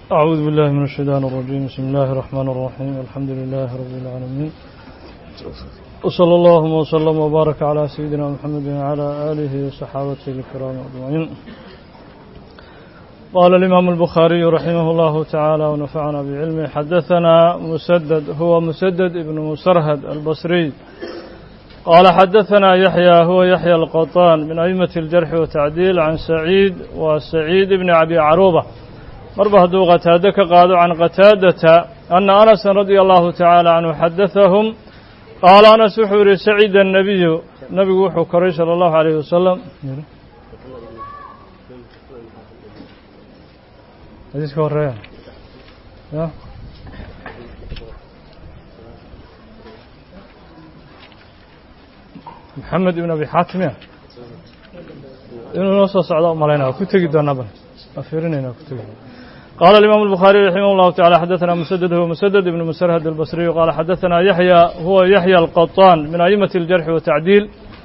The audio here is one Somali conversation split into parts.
أعوذ بالله من الشيطان الرجيم بسم الله الرحمن الرحيم الحمد لله رب العالمين وصلى الله وسلم وبارك على سيدنا محمد وعلى آله وصحابته الكرام أجمعين قال الإمام البخاري رحمه الله تعالى ونفعنا بعلمه حدثنا مسدد هو مسدد ابن مسرهد البصري قال حدثنا يحيى هو يحيى القطان من أئمة الجرح والتعديل عن سعيد وسعيد بن أبي عروبة مربه هدو قتادة قالوا عن قتادة أن أنس رضي الله تعالى عنه حدثهم قال أنس وحوري سعيد النبي نبي وحو كري صلى الله عليه وسلم حديث كوريا يا محمد بن أبي حاتم يا إنه نص صعداء مالينا كتجي دونابا أفيرنا كتجي قال الإمام البخاري رحمه الله تعالى حدثنا مسدد هو مسدد بن مسرهد البصري قال حدثنا يحيى هو يحيى القطان من أئمة الجرح والتعديل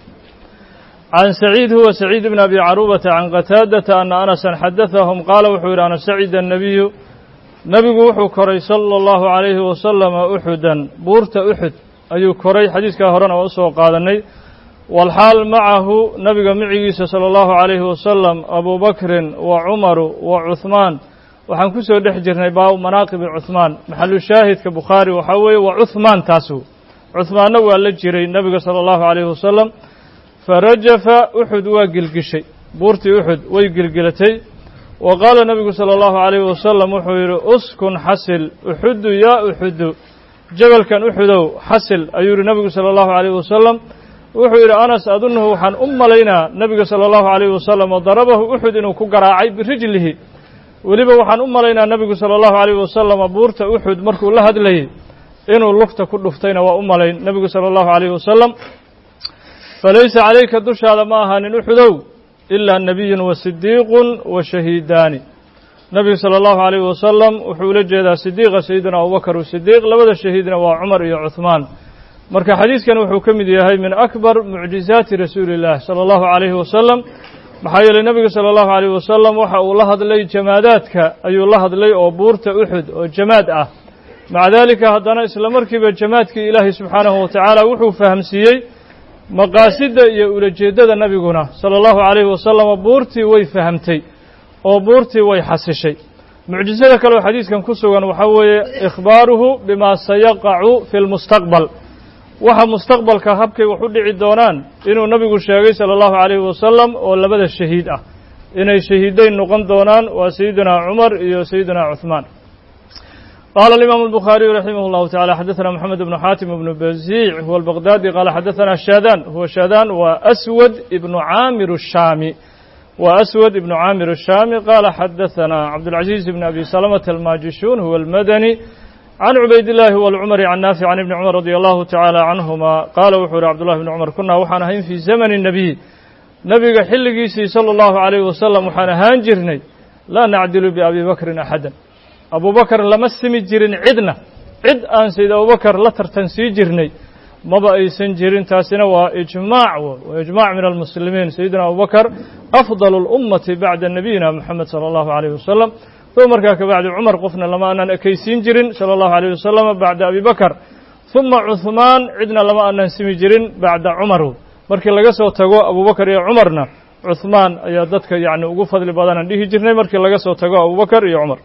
عن سعيد هو سعيد بن أبي عروبة عن قتادة أن أنسا حدثهم قال وحور أنا سعيد النبي نبي وحو كري صلى الله عليه وسلم أحدا بورت أحد أي كري حديث كهرنا وأسوى قادني والحال معه نبي معيس صلى الله عليه وسلم أبو بكر وعمر وعثمان waxaan ku soo dhex jirnay baa manaaqibi cuhmaan maxalu shaahidka bukhaari waxaa weeye waa cuhmaan taasu cuhmaanna waa la jiray nebiga sala allahu calayhi wasalam farajafa uxud waa gilgishay buurtii uxud way gilgilatay wa qaala nebigu sala allahu calayhi wasalam wuxuu yidhi uskun xasil uxudu yaa uxudu jabalkan uxudow xasil ayuu yidhi nebigu sala allahu calayhi wasalam wuxuu yidhi anas adunnahu waxaan u malaynaa nebiga sala allahu calayhi wasalam oo darabahu uxud inuu ku garaacay birijlihi weliba waxaan u malaynaa nebigu sala allahu calayh wasalam buurta uxud markuu la hadlayay inuu lugta ku dhuftayna waa u malayn nebigu sala allahu calayhi wasalam falaysa calayka dushaada ma ahaanin uxudow ilaa nebiyun wa sidiiqun wa shahiidaani nebigu sala allahu calayhi wasalam wuxuu ula jeedaa sidiiqa sayidina abubakar sidiiq labada shahiidna waa cumar iyo cuhmaan marka xadiidkan wuxuu ka mid yahay min akbar mucjizaati rasuuli illah sala allahu calayhi wasalam maxaa yeelay nebigu sala allahu calayh wasalam waxa uu la hadlay jamaadaadka ayuu la hadlay oo buurta uxud oo jamaad ah maca daalika haddana isla markiiba jamaadkii ilaahay subxaanahu watacaala wuxuu fahamsiiyey maqaasidda iyo ulajeeddada nebiguna sala allahu calayhi wasalam buurtii way fahamtay oo buurtii way xasishay mucjisada kale oo xadiidkan ku sugan waxaa weeye ikhbaaruhu bimaa sayaqacu fi lmustaqbal waxa mustaqbalka habkay wax u dhici doonaan inuu nabigu sheegay sala allahu calayhi wasalam oo labada shahiid ah inay shahiidayn noqon doonaan waa sayidina cumar iyo sayidina cuhmaan qaala alimaamu albukhaariyu raximah llahu tacala xadaثana moxamed ibnu xaatim ibnu baziic huwa albaqdaadi qaala xadaثana shadan huwa shadan waa aswad ibnu caamir الshaami waa aswad ibnu caamir الshaami qaala xadaثana cabdاlcaziiz ibn abi salamata almaajishuun huwa almadani can cubayd illaahi walcumari can naafic can ibni cumar radi allahu tacaala canhuma qaala wuxuu yihi cabdullahi bni cumar kunaa waxaan ahayn fii zamani nebiy nebiga xilligiisii sala allahu calayhi wasalam waxaan ahaan jirnay laa nacdilu biabi bakrin axadan abubakar lama simi jirin cidna cid aan sayd abubakar la tartan sii jirnay maba aysan jirin taasina waa ijmaac waa ijmaac min almuslimiin sayidina abubakar afdal اlummati bacda nabiyina moxamed sala allahu calayhi wasalam uma markaa kabacdi cumar qofna lama aanan ekaysiin jirin sala allahu alayh wasalam bacda abi bakar uma cuhmaan cidna lama aanan simi jirin bacda cumar markii laga soo tago abubakar iyo cumarna cuhmaan ayaa dadka yacni ugu fadli badanaan dhihi jirnay markii laga soo tago abubakar iyo cumar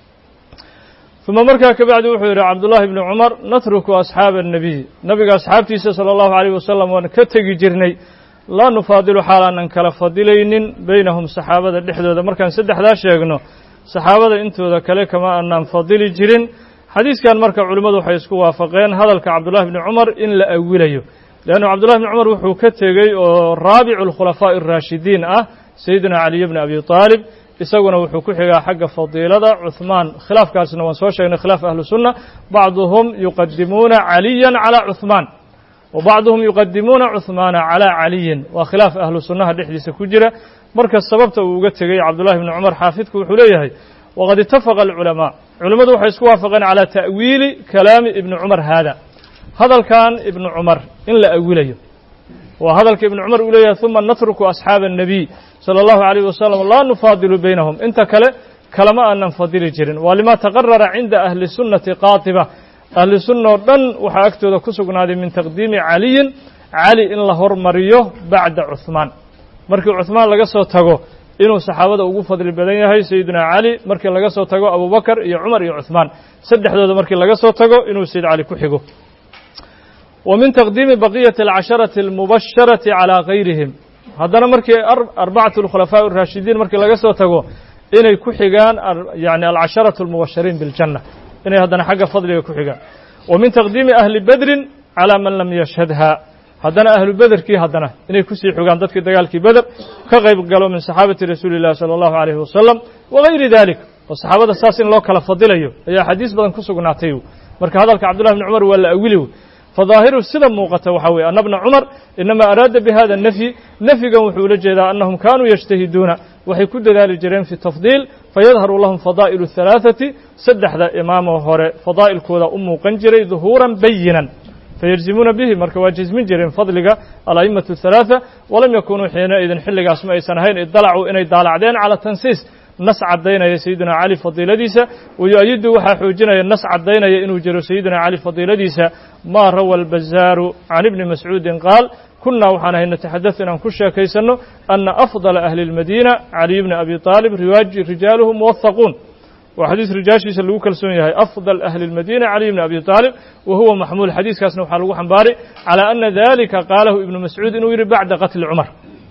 uma markaa kabacdi wuxuu yidhi cabdullahi bni cumar natruku asxaaba annabiy nabiga asxaabtiisa sala allahu alayh wasalam waan ka tegi jirnay laa nufaadilu xaal aanan kala fadilaynin beynahum saxaabada dhexdooda markaan saddexdaa sheegno saxaabada intooda kale kama aanaan fadili jirin xadiiskan marka culimmadu waxay isku waafaqeen hadalka cabdullahi bni cumar in la awilayo leannu cabdullahi bni cumar wuxuu ka tegey oo raabicu alkhulafaa'i araashidiin ah sayidina caliy bni abi taalib isaguna wuxuu ku xigaa xagga fadiilada cuhmaan khilaafkaasna waan soo sheegnay khilaaf ahlu sunna bacduhum yuqadimuuna caliyan calaa cuhmaan wa bacduhum yuqadimuuna cuhmaana calaa caliyin waa khilaaf ahlu sunnaha dhexdiisa ku jira marka sababta uu uga tegey cabdullahi bni cumar xaafidku wuxuu leeyahay waqad itafaqa alculamaa culimmadu waxay isku waafaqeen calaa ta'wiili kalaami ibni cumar haada hadalkan ibnu cumar in la awilayo waa hadalka ibnu cumar uu leeyahay uma natruku asxaaba الnabiy salى اllahu عalayh wasalam laa nufaadilu baynahum inta kale kalama aanan fadili jirin waa lima taqarara cinda ahli sunnati qaatiba ahli sunna oo dhan waxaa agtooda ku sugnaaday min taqdiimi caliyin cali in la hormariyo bacda cuhmaan markii cuhmaan laga soo tago inuu saxaabada ugu fadli badan yahay sayidina cali markii laga soo tago abubakar iyo cumar iyo cuhmaan saddexdooda markii laga soo tago inuu sayid cali ku xigo wa min taqdiimi baqiyati alcasharati almubasharati calaa gayrihim haddana markii arbacatu alkhulafaa araashidiin markii laga soo tago inay ku xigaan yani alcasharatu almubashariin biاljanna inay haddana xagga fadliga ku xigaan wa min taqdiimi ahli bedrin calaa man lam yashhadha haddana ahlu bederkii haddana inay kusii xogaan dadkii dagaalkii beder ka qayb galo min saxaabati rasuuli illahi salى allahu alayhi wasalam wagayri dalik oo saxaabada saas in loo kala fadilayo ayaa xadiis badan ku sugnaatay marka hadalka cabdullahi bni cumar waa la awili fadaahiru sida muuqata waxaa weye ana bna cumar inama araada bihada nafyi nafyigan wuxuu ula jeedaa annahum kaanuu yajtahiduuna waxay ku dadaali jireen fi tafdiil fayadharu lahum fadaa'ilu halaaثati saddexda imaamoo hore fadaa'ilkooda u muuqan jiray duhuuran bayinan fayajzimuuna bihi marka waa jazmin jireen fadliga ala'imatu الثalaaثa walam yakunuu xiinaidin xilligaas ma aysan ahayn idalacuu inay daalacdeen cala tansiis nas caddaynaya sayidina cali fadiiladiisa wayu-ayidu waxaa xoojinaya nas caddaynaya inuu jiro sayidina cali fadiiladiisa maa rawa albazaaru can ibni mascuudin qaal kunaa waxaan ahay nataxadad inaan ku sheekaysanno ana afdala ahli اlmadiina caliy bni abi aalib riwaaji rijaaluhu muwahaquun waa xadiis rijaashiisa lagu kalsoon yahay afdal ahli اlmadiina caliy bni abi aalib wa huwa maxmuul xadiiskaasna waxaa lagu xambaaray calى ana dalika qaalahu ibnu mascuud inuu yihi bacda qatli cumar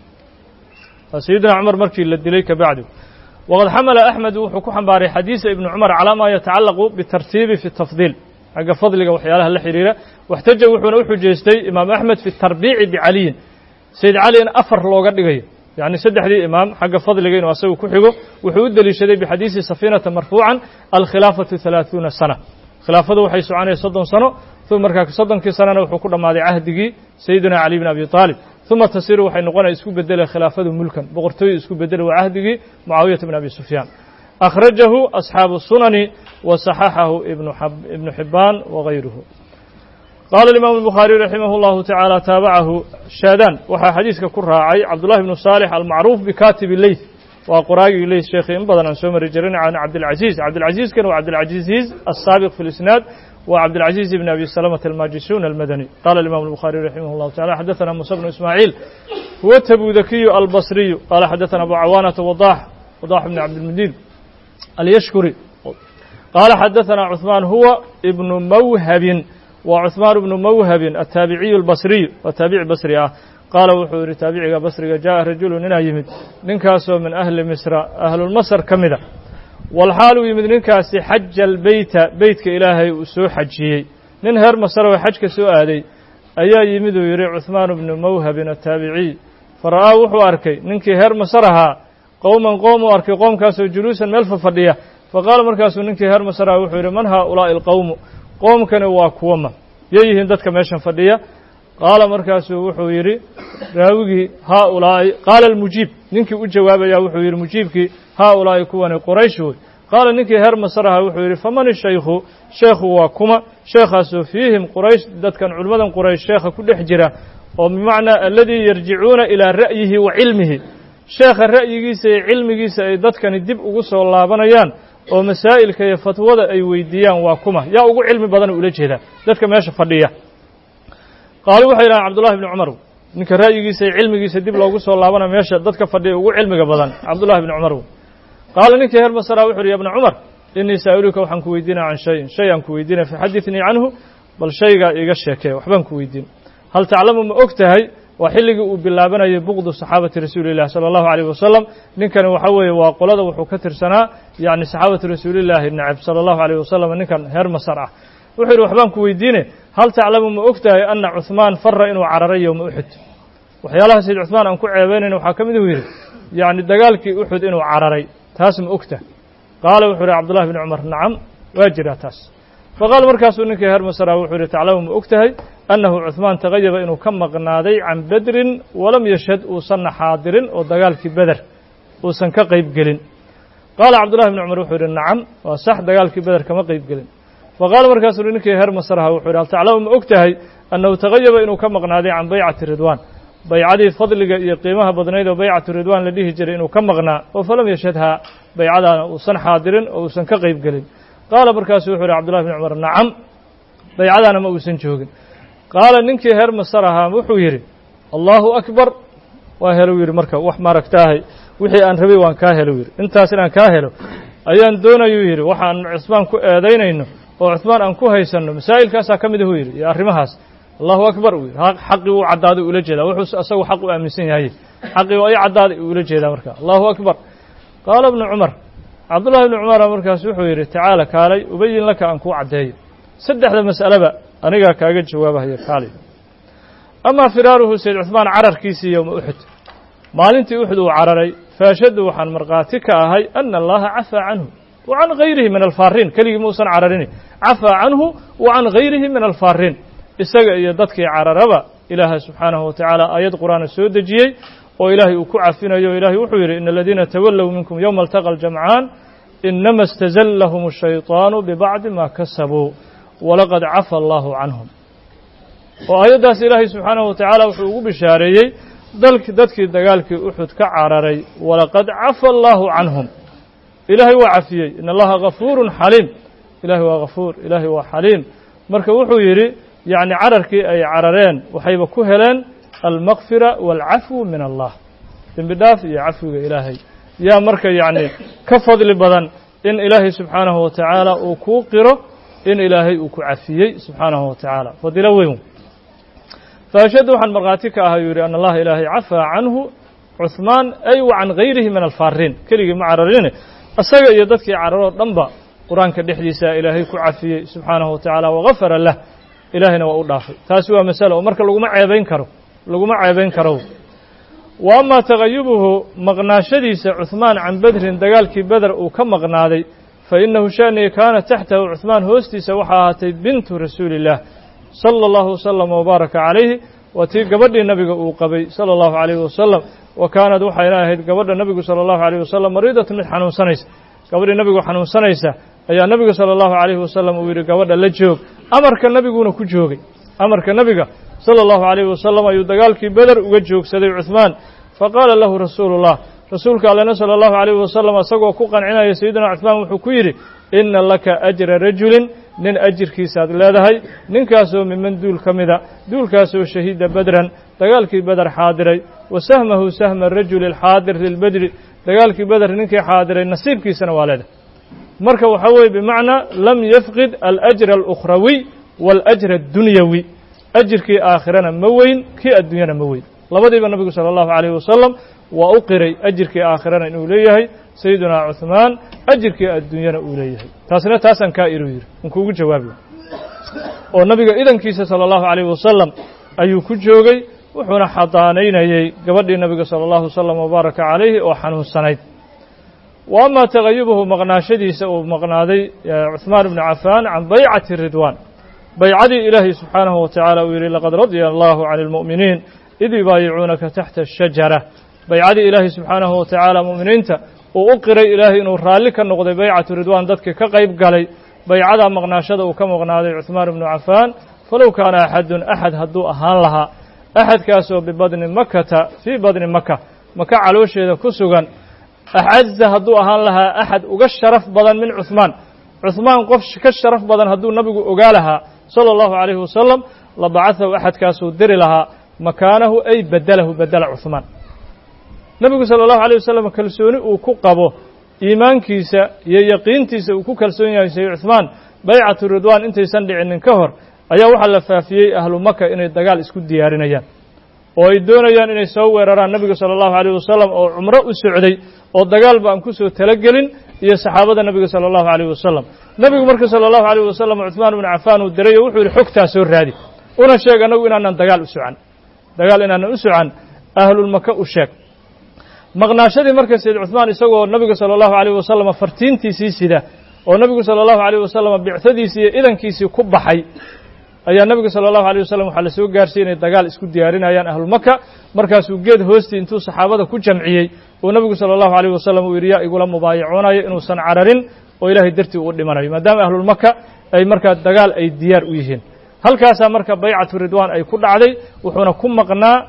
sayidina cumar markii la dilay kabacdi wqad xamala axmed wuxuu ku xambaaray xadiisa ibni cumar calaa maa yatacalaqu bitartiibi fi tafdiil xagga fadliga waxyaalaha la xidhiira waxtaja wuxuuna u xujaystay imaam axmed fi tarbiici bicaliyin sayid cali in afar looga dhigayo yacni saddexdii imaam xagga fadliga inuu asagu ku xigo wuxuu u deliishaday bixadiisi safiinata marfuucan alkhilaafatu halaaثuuna sana khilaafadu waxay soconaya soddon sano uma markaa soddonkii sanana wuxuu ku dhammaaday cahdigii sayidina cali bn abi aalib uma tasiru waxay noqonaya isku bedela khilaafadu mulkan boqortooyu isku bedela waa cahdigii mucaawiyata bn abi sufyaan akhrajahu asxaabu sunani wa saxaxahu ibnu xibaan wagayruhu qaala imaamu الbukhaariي raximah اllahu tacaala taabacahu shaadaan waxaa xadiiska ku raacay cabdullahi bnu saalix almacruuf bikatibi leyth waa qoraagii leyth sheekhi in badan aan soo mari jirin can cabdilcaziiz cabdilcaziizkana waa cabdilcaziiz asaabiq fi lisnaad وعبد العزيز بن أبي سلمة الماجسون المدني قال الإمام البخاري رحمه الله تعالى حدثنا موسى بن إسماعيل هو التبوذكي البصري قال حدثنا أبو عوانة وضاح وضاح بن عبد المدين اليشكري قال حدثنا عثمان هو ابن موهب وعثمان بن موهب التابعي البصري وتابع بصري آه قال وحور تابعي بصري جاء رجل ننا يمد ننكاسو من أهل مصر أهل المصر كمذا walxaal uu yimid ninkaasi xaja albeyta beytka ilaahay uu soo xajiyey nin heer masar oo xajka soo aaday ayaa yimid uu yidhi cuhmaan bnu mawhabin ataabiciy fara'aa wuxuu arkay ninkii heer masar ahaa qowman qoom uu arkay qoomkaasoo juluusan meel fafadhiya faqaala markaasuu ninkii heer masar aha wuxuu yidhi man haaulaa'i alqowmu qoomkani waa kuwama yay yihiin dadka meeshan fadhiya qaala markaasuu wuxuu yidhi raawigii haaulaa'i qaala almujiib ninkii u jawaabaya wuxuu yidhi mujiibkii haaulaa'i kuwani quraysh wey qaala ninkii heer masar aha wuxuu yidhi faman ishaykhu sheekhu waa kuma sheekhaasoo fiihim quraysh dadkan culimmadan quraysh sheekha ku dhex jira oo bimacnaa aladii yarjicuuna ilaa ra'yihi wa cilmihi sheekha ra'yigiisa iyo cilmigiisa ay dadkani dib ugu soo laabanayaan oo masaa'ilka iyo fatwada ay weydiiyaan waa kuma yaa ugu cilmi badan ula jeedaa dadka meesha fadhiya qaalu waxay yidhahaan cabdullahi bni cumar ninka ra'yigiisa iyo cilmigiisa dib loogu soo laabana meesha dadka fadhiya ugu cilmiga badan cabdullahi bni cumar qaala ninkii heer masara wuxu uhi ya bna cumar inii saa'iluka waxaan ku weydiinaya can shayin shay aan ku weydiinaya faxaditnii canhu bal shaygaa iiga sheekee waxbaan ku weydiin hal taclamu ma og tahay waa xilligii uu bilaabanayay buqdu saxaabati rasuulillahi sala allahu alayh wasalam ninkani waxa weeye waa qolada wuxuu ka tirsanaa yacni saxaabati rasuulillaahi nacab sala allahu alayh wasalam ninkan heer masar ah wuxuu yidhi waxbaan ku weydiine hal taclamu ma og tahay ana cuhmaan fara inuu cararay yowma uxud waxyaalaha sayid cuhmaan aan ku ceebaynayna waxaa ka mid uu yidhi yacni dagaalkii uxud inuu cararay taas ma ogta qaala wuxuu yidhi cabdullahi bni cumar nacam waa jiraa taas faqaala markaasuu ninkii heer masara wuxuu yidhi taclamu ma og tahay annahu cuhmaan tagayaba inuu ka maqnaaday can bedrin walam yashhad uusanna xaadirin oo dagaalkii beder uusan ka qayb gelin qaala cabdullahi bni cumar wuxuu yidhi nacam waa sax dagaalkii beder kama qayb gelin faqaala markaasuu ninkii heer masaraha wuxuu yidhi hal taclamu ma og tahay annahu tagayaba inuu ka maqnaaday can baycati ridwaan baycadii fadliga iyo qiimaha badnayd oo baycatu ridwaan la dhihi jiray inuu ka maqnaa oo falam yashhadhaa baycadaana uusan xaadirin oo uusan ka qayb gelin qaala markaasuu wuxuu yidhi cbdullahi bn cumar nacam baycadaana ma uusan joogin qaala ninkii heer masar ahaa wuxuu yidhi allahu akbar waa helo yidhi marka wax maaragtaahay wixii aan rabay waan kaa helo yidhi intaas inaan kaa helo ayaan doonayuu yidhi waxaan cusmaan ku eedaynayno oo cusmaan aan ku haysanno masaa'ilkaasaa ka mid ahuu yidhi iyo arrimahaas allahu akbar uu yidhi xaqii uu caddaaday ula jeedaa wuxuu asagu xaq u aaminsan yahay xaqii ay caddaaday uu ula jeedaa marka allahu akbar qaala ibnu cumar cabdullahi ibnu cumara markaas wuxuu yidhi tacaala kaalay ubayin laka aan kuu caddeeyo saddexda mas'aleba anigaa kaaga jawaabahaya kaalay amaa firaaruhu sayd cuثmaan cararkiisii yowma uxud maalintii uxud uu cararay faashaddu waxaan markhaati ka ahay ana allaha cafaa canhu wa can gayrihi min alfaariin keligii muusan cararini cafaa canhu wa can gayrihi min alfaariin isaga iyo dadkii cararaba ilaahay subxaanahu wa tacaala aayad qur'aana soo dejiyey oo ilaahay uu ku cafinayo o ilahay wuxuu yidhi ina aladiina tawallow minkum yowma altaqa aljamcaan inama istazallahum الshayطaanu bibacdi ma kasabuu walaqad cafa allahu canhum oo aayaddaas ilaahay subxaanahu wa tacaala wuxuu ugu bishaareeyey dalk dadkii dagaalkii uxud ka cararay walaqad cafa allahu canhum ilaahay waa cafiyey in allaha gafuurun xaliim ilahay waa gafuur ilaahay waa xaliim marka wuxuu yidhi yacni cararkii ay carareen waxayba ku heleen almakfira waalcafwu min allah dembi dhaaf iyo cafwiga ilaahay yaa marka yacni ka fadli badan in ilaahay subxaanahu wa tacaala uu kuu qiro in ilaahay uu ku cafiyey subxaanahu wa tacaala fadilo weyn faashaddu waxaan markhaati ka ahay yuu yidhi an allaha ilaahay cafaa canhu cuثmaan ay wa can gayrihi min alfaariin keligii ma cararine isaga iyo dadkii cararoo dhanba qur-aanka dhexdiisa ilaahay ku cafiyey subxaanahu wa tacaala wagafara lah ilaahayna waa u dhaafay taasi waa masalo oo marka laguma ceebayn karo laguma ceebayn karo wa amaa tagayubuhu maqnaashadiisa cuثmaan can bedrin dagaalkii beder uu ka maqnaaday fa inahu shaniga kaana taxtahu cuثmaan hoostiisa waxaa ahaatay bintu rasuuli illah sala allahu wasalama wabaaraka calayhi waa tii gabadhii nabiga uu qabay sala allahu calayhi wasalam wa kaanad waxayna ahayd gabadha nebigu sala allahu calayhi wasalam mariidatan mid xanuunsanaysa gabadhii nebigu xanuunsanaysa ayaa nebigu sala allahu calayhi wasalam uu yidhi gabadha la joog amarka nebiguuna ku joogay amarka nebiga sala allahu calayhi wasalam ayuu dagaalkii beder uga joogsaday cuثmaan faqaala lahu rasuulullah rasuulka allena sala allahu calayhi wasalam isagoo ku qancinaya sayidina cuثmaan wuxuu ku yidhi ina laka ajra rajulin nin ajirkiisaad leedahay ninkaasoo miman duul ka mida duulkaasoo shahiida bedran dagaalkii beder xaadiray wa sahmahu sahma rajuli alxaadir lilbedri dagaalkii beder ninkii xaadiray nasiibkiisana waa leedahay marka waxaa weeye bimacnaa lam yafqid alajra alukhrawiy waاlajra addunyawi ajirkii aakhirana ma weyn kii adduunyana ma weyn labadiiba nabigu salى اllahu عalayh wasalam waa u qiray ajirkii aakhirana inuu leeyahay sayidina cuثmaan ajirkii adduunyana uu leeyahay taasna taasaan kaa iru yidhi in kuugu jawaabiyo oo nabiga idankiisa salى اllahu عalayh wasalam ayuu ku joogay wuxuuna xadaanaynayey gabadhii nabiga salى اllahu wasalam wabaaraka calayhi oo xanuunsanayd wa ama tagayubuhu maqnaashadiisa uu maqnaaday cuثmaan ibnu cafaan can baycati ridwaan baycadii ilaahay subxaanahu wa tacaala uu yidhi laqad radya allahu can اlmu'miniin id yubaayicuunaka taxta ashajara baycadii ilaahay subxaanahu wa tacaala mu'miniinta uu u qiray ilaahay inuu raalli ka noqday baycatu ridwaan dadkii ka qayb galay baycadaa maqnaashada uu ka maqnaaday cuثmaan ibnu cafaan falow kaana axadun axad hadduu ahaan lahaa axadkaasoo bibadni makata fii badni maka maka caloosheeda ku sugan axaza hadduu ahaan lahaa axad uga sharaf badan min cuثmaan cuثmaan qof ka sharaf badan hadduu nabigu ogaa lahaa salى اllahu عalayhi wasalam labacaثahu axadkaasuu diri lahaa makaanahu ay bedelahu bedela cuثmaan nebigu salى اllahu عalيه wasalam kalsooni uu ku qabo iimaankiisa iyo yaqiintiisa uu ku kalsoon yahay say cuثmaan baycatu ridwaan intaysan dhicinin ka hor ayaa waxaa la faafiyey ahlu maka inay dagaal isku diyaarinayaan oo ay doonayaan inay soo weeraraan nebiga salى اllahu عalيه wasalam oo cumro u socday oo dagaalba aan ku soo talagelin iyo saxaabada nebiga salى اllahu عalيه wasalam nebigu marka salى اllahu عalيه wasalam cuثmaan ibnu cafaan uu diray oo wuxuu yihi xogtaa soo raadi una sheeg annagu inaanan dagaal u socan dagaal inaanan u socan ahlulmaka u sheeg maqnaashadii marka sayd cuثmaan isagoo nebiga salى اllahu عalيه wasalam fartiintiisii sida oo nebigu salى اllahu عalيه wasalam bicadiisii iyo idankiisii ku baxay ayaa nebiga salى اllahu عalيه wasalam waxaa la soo gaarsiy inay dagaal isku diyaarinayaan ahlumaka markaasuu geed hoostii intuu saxaabada ku jamciyey oo nebigu salى اllahu عalيه wasalam uu yidhi yaa igula mubaayacoonaya inuusan cararin oo ilaahay dartii uu dhimanayo maadaama ahlulmaka ay markaa dagaal ay diyaar u yihiin halkaasaa marka baycatu ridwaan ay ku dhacday wuxuuna ku maqnaa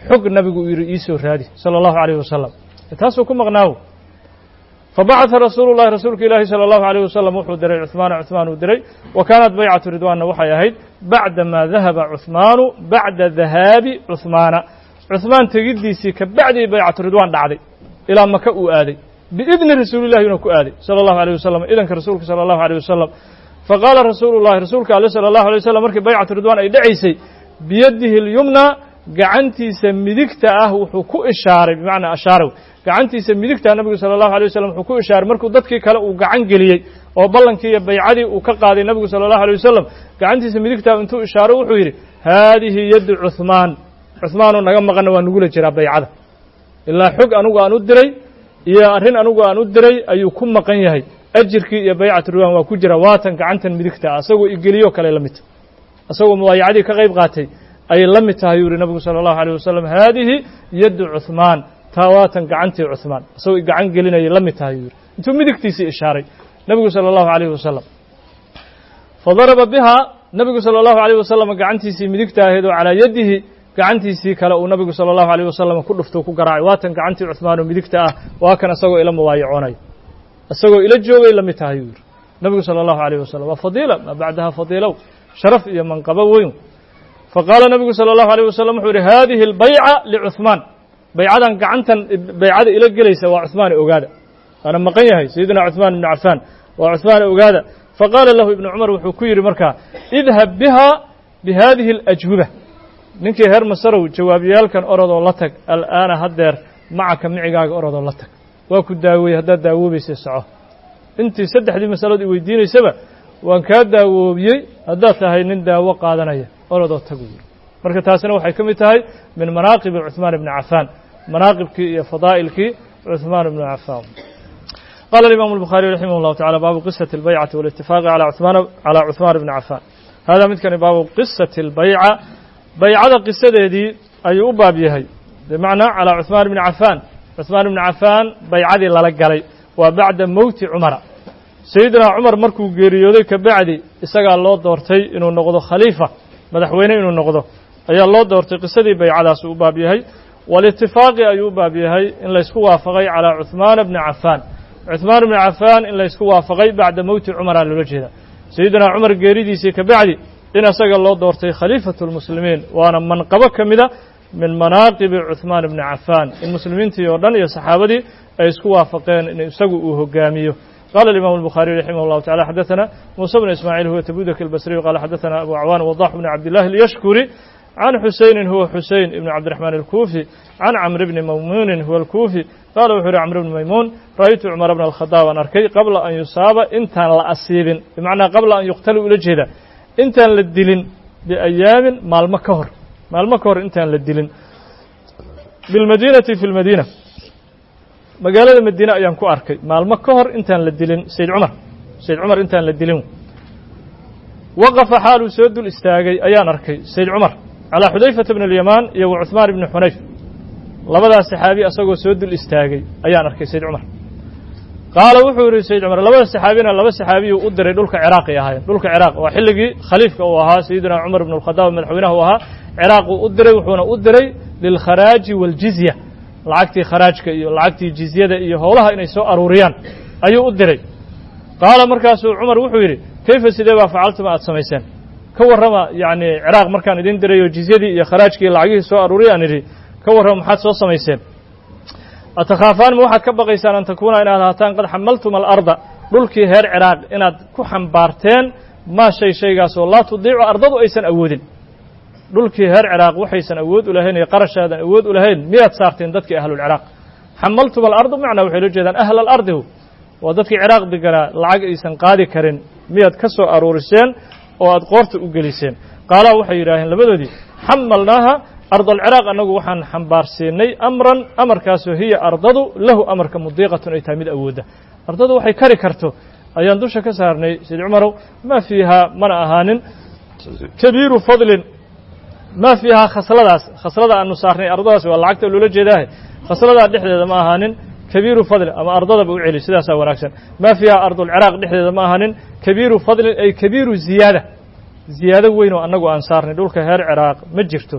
xog nabigu uu yidhi iisoo raadi sala allahu calayh wasalam taasuu ku maqnaawo fabacata rasuulu llahi rasuulka ilaahi sala allahu alayh wasalam wuxuu diray cuhmaana cuhmaan uu diray wa kaanat baycatu ridwaanna waxay ahayd bacda maa dahaba cuhmaanu bacda dahaabi cuhmaana cuhmaan tegiddiisii ka bacdii baycatu ridwaan dhacday ilaa maka uu aaday biidni rasuulillahi inuu ku aaday sala allahu alayh wasalam idanka rasuulka sala allahu alayh wasalam faqaala rasuulu llahi rasuulka ale sala allahu alay wasalam markii baycatu ridwaan ay dhacaysay biyadihi اlyumna gacantiisa midigta ah wuxuu ku ishaaray bimacnaa ashaarow gacantiisa midigta nabigu sala allahu alay wasalam wuxuu ku ishaaray markuu dadkii kale uu gacan geliyey oo ballankii iyo baycadii uu ka qaaday nabigu sala allahu alay wasalam gacantiisa midigta intuu ishaaro wuxuu yidhi haadihi yaddu cuhmaan cuhmaanoo naga maqanna waa nugula jiraa baycada ilaa xog anugu aan u diray iyo arrin anugu aan u diray ayuu ku maqan yahay ajirkii iyo baycatu ridwaan waa ku jira waatan gacantan midigta ah asagoo igeliyo kale la mid asagoo mubaayacadii ka qayb qaatay ayay la mid tahay yuu yihi nabigu sala allahu alayh wasalam haadihi yaddu cuhmaan taa waatan gacantii cuhmaan asagoo gacan gelinayay la mid tahay yuu yihi intuu midigtiisii ishaaray nabigu sala allahu alayh wasalam fadaraba bihaa nabigu sala allahu alayh wasalam gacantiisii midigta ahayd oo calaa yadihi gacantiisii kale uu nabigu sala allahu alayh wasalam ku dhufto ku garaacay waatan gacantii cuhmaan oo midigta ah waa kan isagoo ila mubaayacoonay isagoo ila joogay la mid tahay yuu yihi nabigu sala allahu alayh wasalam waa fadiila maa bacdaha fadiilow sharaf iyo manqabo weyn faqaala nabigu sala allahu alayh wasalam wuxuu yihi haadihi albayca licuhmaan baycadan gacantan baycada ila gelaysa waa cuhmaane ogaada waana maqan yahay sayidina cuhmaan ibnu cafaan waa cuhmaane ogaada faqaala lahu ibnu cumar wuxuu ku yidhi markaa idhab biha bihadihi alajwiba ninkii reer masarow jawaabyaalkan orodoo la tag al'aana haddeer macaka micigaaga orodoo la tag waa ku daaweeyey haddaad daawoobaysay soco intii saddexdii masalood i weydiinaysaba waan kaa daawoobiyey haddaad tahay nin daawo qaadanaya orodoo tag u yidhi marka taasina waxay ka mid tahay min manaaqibi cuhmaan ibni cafaan manaaqibkii iyo fadaa'ilkii cuhmaan ibni cafaan qala alimaamu الbukhaariي raximah اllahu tacala baabu qisati اlbaycati wاlاtifaaqi calى cuhmaan ibni cafaan hada midkani baabu qisati اlbayca baycada qisadeedii ayuu u baab yahay bimacnaa calىa cuhmaan ibni cafaan cuhmaan ibni cafaan baycadii lala galay waa bacda mowti cumara sayidina cumar markuu geeriyooday ka bacdi isagaa loo doortay inuu noqdo khaliifa madaxweyne inuu noqdo ayaa loo doortay qisadii baycadaasuu u baab yahay walitifaaqi ayuu u baab yahay in laysku waafaqay calىa cuhmaana bni cafaan cuhmaan ibni cafaan in laysku waafaqay bacda mowti cumaraa loola jeeda sayidina cumar geeridiisii ka bacdi in isaga loo doortay khaliifatu lmuslimiin waana manqabo ka mida min manaaqibi cuhmaan ibni cafaan in muslimiintii oo dhan iyo saxaabadii ay isku waafaqeen in isagu uu hogaamiyo قال الإمام البخاري رحمه الله تعالى حدثنا موسى بن إسماعيل هو تبودك البصري قال حدثنا أبو عوان وضاح بن عبد الله اليشكري عن حسين هو حسين بن عبد الرحمن الكوفي عن عمرو بن ميمون هو الكوفي قال وحر عمرو بن ميمون رأيت عمر بن الخطاب أركي قبل أن يصاب انت لا أصيب بمعنى قبل أن يقتل إلى انت للدلن بأيام مع المكهر مع المكهر انت للدلن بالمدينة في المدينة magaalada madiine ayaan ku arkay maalmo ka hor intaan la dilin sayd cumar sayd cumar intaan la dilin waqafa xaaluu soo dul istaagay ayaan arkay sayd cumar calaa xudayfata bni alyamaan iyo wa cuhmaan ibni xunayf labadaas saxaabi asagoo soo dul istaagay ayaan arkay sayd cumar qaala wuxuu yihi sayd cumar labada saxaabina laba saxaabiyuu u diray dhulka ciraaqay ahaayeen dhulka ciraaq waa xilligii khaliifka uu ahaa sayidina cumar ibn alkhadaab madaxweynaha uu ahaa ciraaquu u diray wuxuuna u diray lilkharaaji waaljizya lacagtii kharaajka iyo lacagtii jizyada iyo howlaha inay soo aruuriyaan ayuu u diray qaala markaasuu cumar wuxuu yidhi kayfa sidee baa facaltuma aad samayseen ka warrama yacni ciraaq markaan idin diray oo jizyadii iyo kharaajkii lacagihii soo aruuriyaan idhi ka warrama maxaad soo samayseen atakhaafaan ma waxaad ka baqaysaan an takuuna inaad ahaataan qad xamaltum alarda dhulkii reer ciraaq inaad ku xambaarteen maa shay shaygaasoo laa tudiicu ardadu aysan awoodin dhulkii reer ciraaq waxaysan awood u lahayn iyo qarashaadan awood u lahayn miyaad saarteen dadkii ahlulciraaq xamaltum alardu macnaa waxay la jeedaan ahla alardihu waa dadkii ciraaq deganaa lacag aysan qaadi karin miyaad ka soo aruuriseen oo aad qoorta u geliseen qaalaa waxay yidhaaheen labadoodii xamalnaaha ardalciraaq annagu waxaan xambaarsiinay amran amarkaasoo hiya ardadu lahu amarka mudiiqatun ay tahay mid awoodda ardadu waxay kari karto ayaan dusha ka saarnay sayd cumarow maa fiihaa mana ahaanin kabiiru fadlin ma fiihaa khasladaas khaslada aanu saarnay ardadaas waa lacagta loola jeedaahe khasladaa dhexdeeda ma ahaanin kabiiru fadlin ama ardadaba u celi sidaasaa wanaagsan ma fiihaa ardulciraaq dhexdeeda ma ahaanin kabiiru fadlin ay kabiiru ziyaada ziyaado weyn oo annagu aan saarnay dhulka reer ciraaq ma jirto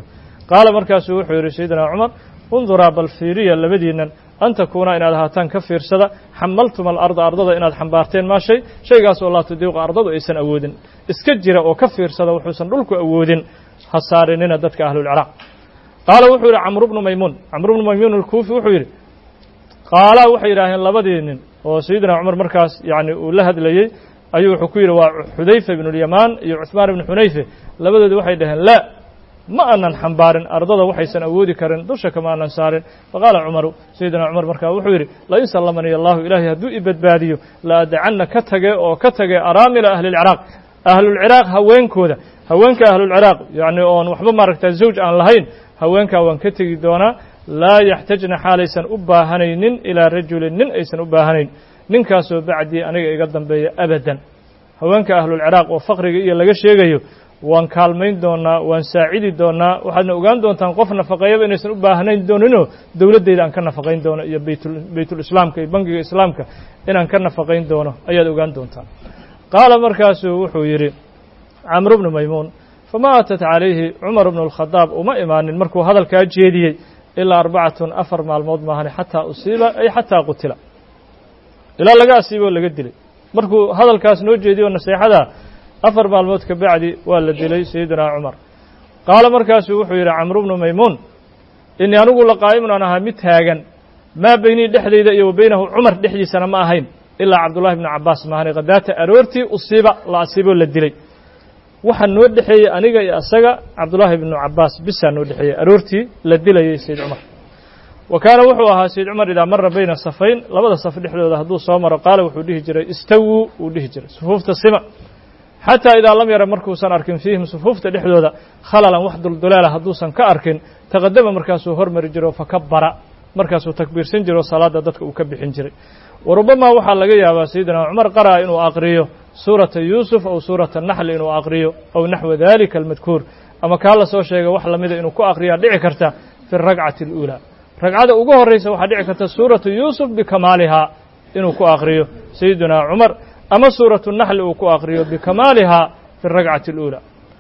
qaala markaasuu wuxuu yidhi sayidina cumar unduraa bal fiiriya labadiinnan an takuuna inaad ahaataan ka fiirsada xamaltuma alarda ardada inaad xambaarteen maa shay shaygaas oo laa tudiiqu ardadu aysan awoodin iska jira oo ka fiirsada wuxuusan dhulku awoodin ha saarinina dadka ahlulciraaq qaala wuxuu yidhi camru bnu maymuun camru bnu maymuun alkuufi wuxuu yidhi qaalaa waxay yidhaaheen labadii nin oo sayidina cumar markaas yacni uu la hadlayey ayuu wuxuu ku yidhi waa xudayfa ibnulyamaan iyo cuhmaan ibnu xunayfe labadoodi waxay dhaheen laa ma aanan xambaarin ardada waxaysan awoodi karin dusha kama aanan saarin faqaala cumaru sayidina cumar markaa wuxuu yidhi lain sallamanii allahu ilaahay hadduu i badbaadiyo la adacanna ka tage oo ka tage araamila ahlilciraaq ahlulciraaq haweenkooda haweenka ahlulciraaq yacni oon waxba maaragta zawj aan lahayn haweenkaa waan ka tegi doonaa laa yaxtajna xaalaysan u baahanaynin ilaa rajulin nin aysan u baahanayn ninkaasoo bacdii aniga iga dambeeya abadan haweenka ahlulciraaq oo faqriga iyo laga sheegayo waan kaalmayn doonaa waan saacidi doonaa waxaadna ogaan doontaan qof nafaqeeyaba inaysan u baahnayn dooninoo dowladdeyda aan ka nafaqayn doono iyo baytul baytulislaamka iyo bangiga islaamka inaan ka nafaqayn doono ayaad ogaan doontaan qaala markaasuu wuxuu yidhi camru bnu maymuun fama atat calayhi cumar bnu alkhadaab uma imaanin markuu hadalkaa jeediyey ilaa arbacatun afar maalmood maahane xataa usiiba ay xataa qutila ilaa laga asiiboo laga dilay markuu hadalkaas noo jeediyo naseexada afar maalmood ka bacdi waa la dilay sayidina cumar qaala markaasuu wuxuu yidhi camru bnu maymuun inii anigu la qaa'imun aan ahaa mid taagan maa beynii dhexdayda iyo wa beynahu cumar dhexdiisana ma ahayn ilaa cabdullahi bnu cabbaas maahane khadaata aroortii usiiba la asiiboo la dilay waxaa noo dhexeeyey aniga iyo asaga cabdullaahi bnu cabbaas bisaa noo dhexeeyey aroortii la dilayay sayid cumar wa kaana wuxuu ahaa sayid cumar idaa mara bayna safayn labada saf dhexdooda hadduu soo maro qaala wuxuu dhihi jiray istawuu wuu dhihi jiray sufuufta sima xataa idaa lam yara markuusan arkin fiihim sufuufta dhexdooda khalalan wax dulduleela hadduusan ka arkin taqadama markaasuu hormari jiro fakabara markaasuu takbiirsan jiro salaadda dadka uu ka bixin jiray wa rubamaa waxaa laga yaabaa sayidina cumar qara'a inuu aqriyo suurata yuusuf aw suurata naxli inuu aqriyo aw naxwa dalika almadkuur ama kaa la soo sheegay wax lamida inuu ku aqriyaa dhici karta fi alragcati aluulaa ragcada ugu horraysa waxaa dhici karta suuratu yuusuf bikamaalihaa inuu ku aqriyo sayidina cumar ama suuratu naxli uu ku aqriyo bikamaalihaa fi alragcati aluulaa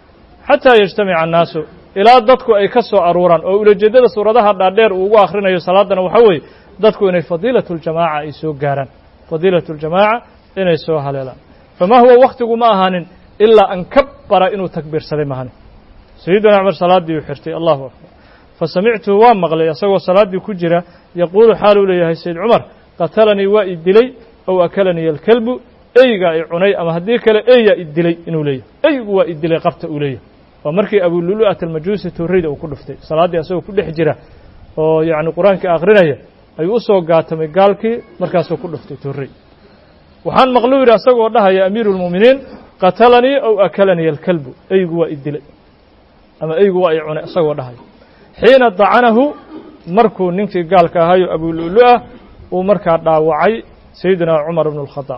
xataa yajtamica annaasu ilaa dadku ay ka soo aruuraan oo ulajeeddada suuradaha dhaadheer uu ugu akhrinayo salaadana waxaa weeye dadku inay fadiilatu ljamaaca ay soo gaaraan fadiilatu ljamaaca inay soo haleelaan famaa huwa wakhtigu ma ahaanin ilaa an kabbara inuu takbiirsaday mahani sayidina cumar salaaddii uu xirtay allahu akbar fa samictuhu waa maqlay isagoo salaaddii ku jira yaquulu xaaluu leeyahay sayid cumar qatalanii waa i dilay ow akalanii alkelbu eygaa i cunay ama haddii kale eyaa i dilay inuu leeyahay eygu waa i dilay qabta uu leeyahay waa markii abululu'at almajuusi torreyda uu ku dhuftay salaaddii asagoo ku dhex jira oo yacni qur-aankii akhrinaya ayuu u soo gaatamay gaalkii markaasuu ku dhuftay torrey waxaan maqluu yidhi asagoo dhahaya amiiru lmu'miniin qatalanii ow akalanii alkalbu eygu waa i dilay ama eygu waa i cunay isagoo dhahaya xiina dacanahu markuu ninkii gaalka ahaayo abululu'ah uu markaa dhaawacay sayidina cumar bnu alkhadaab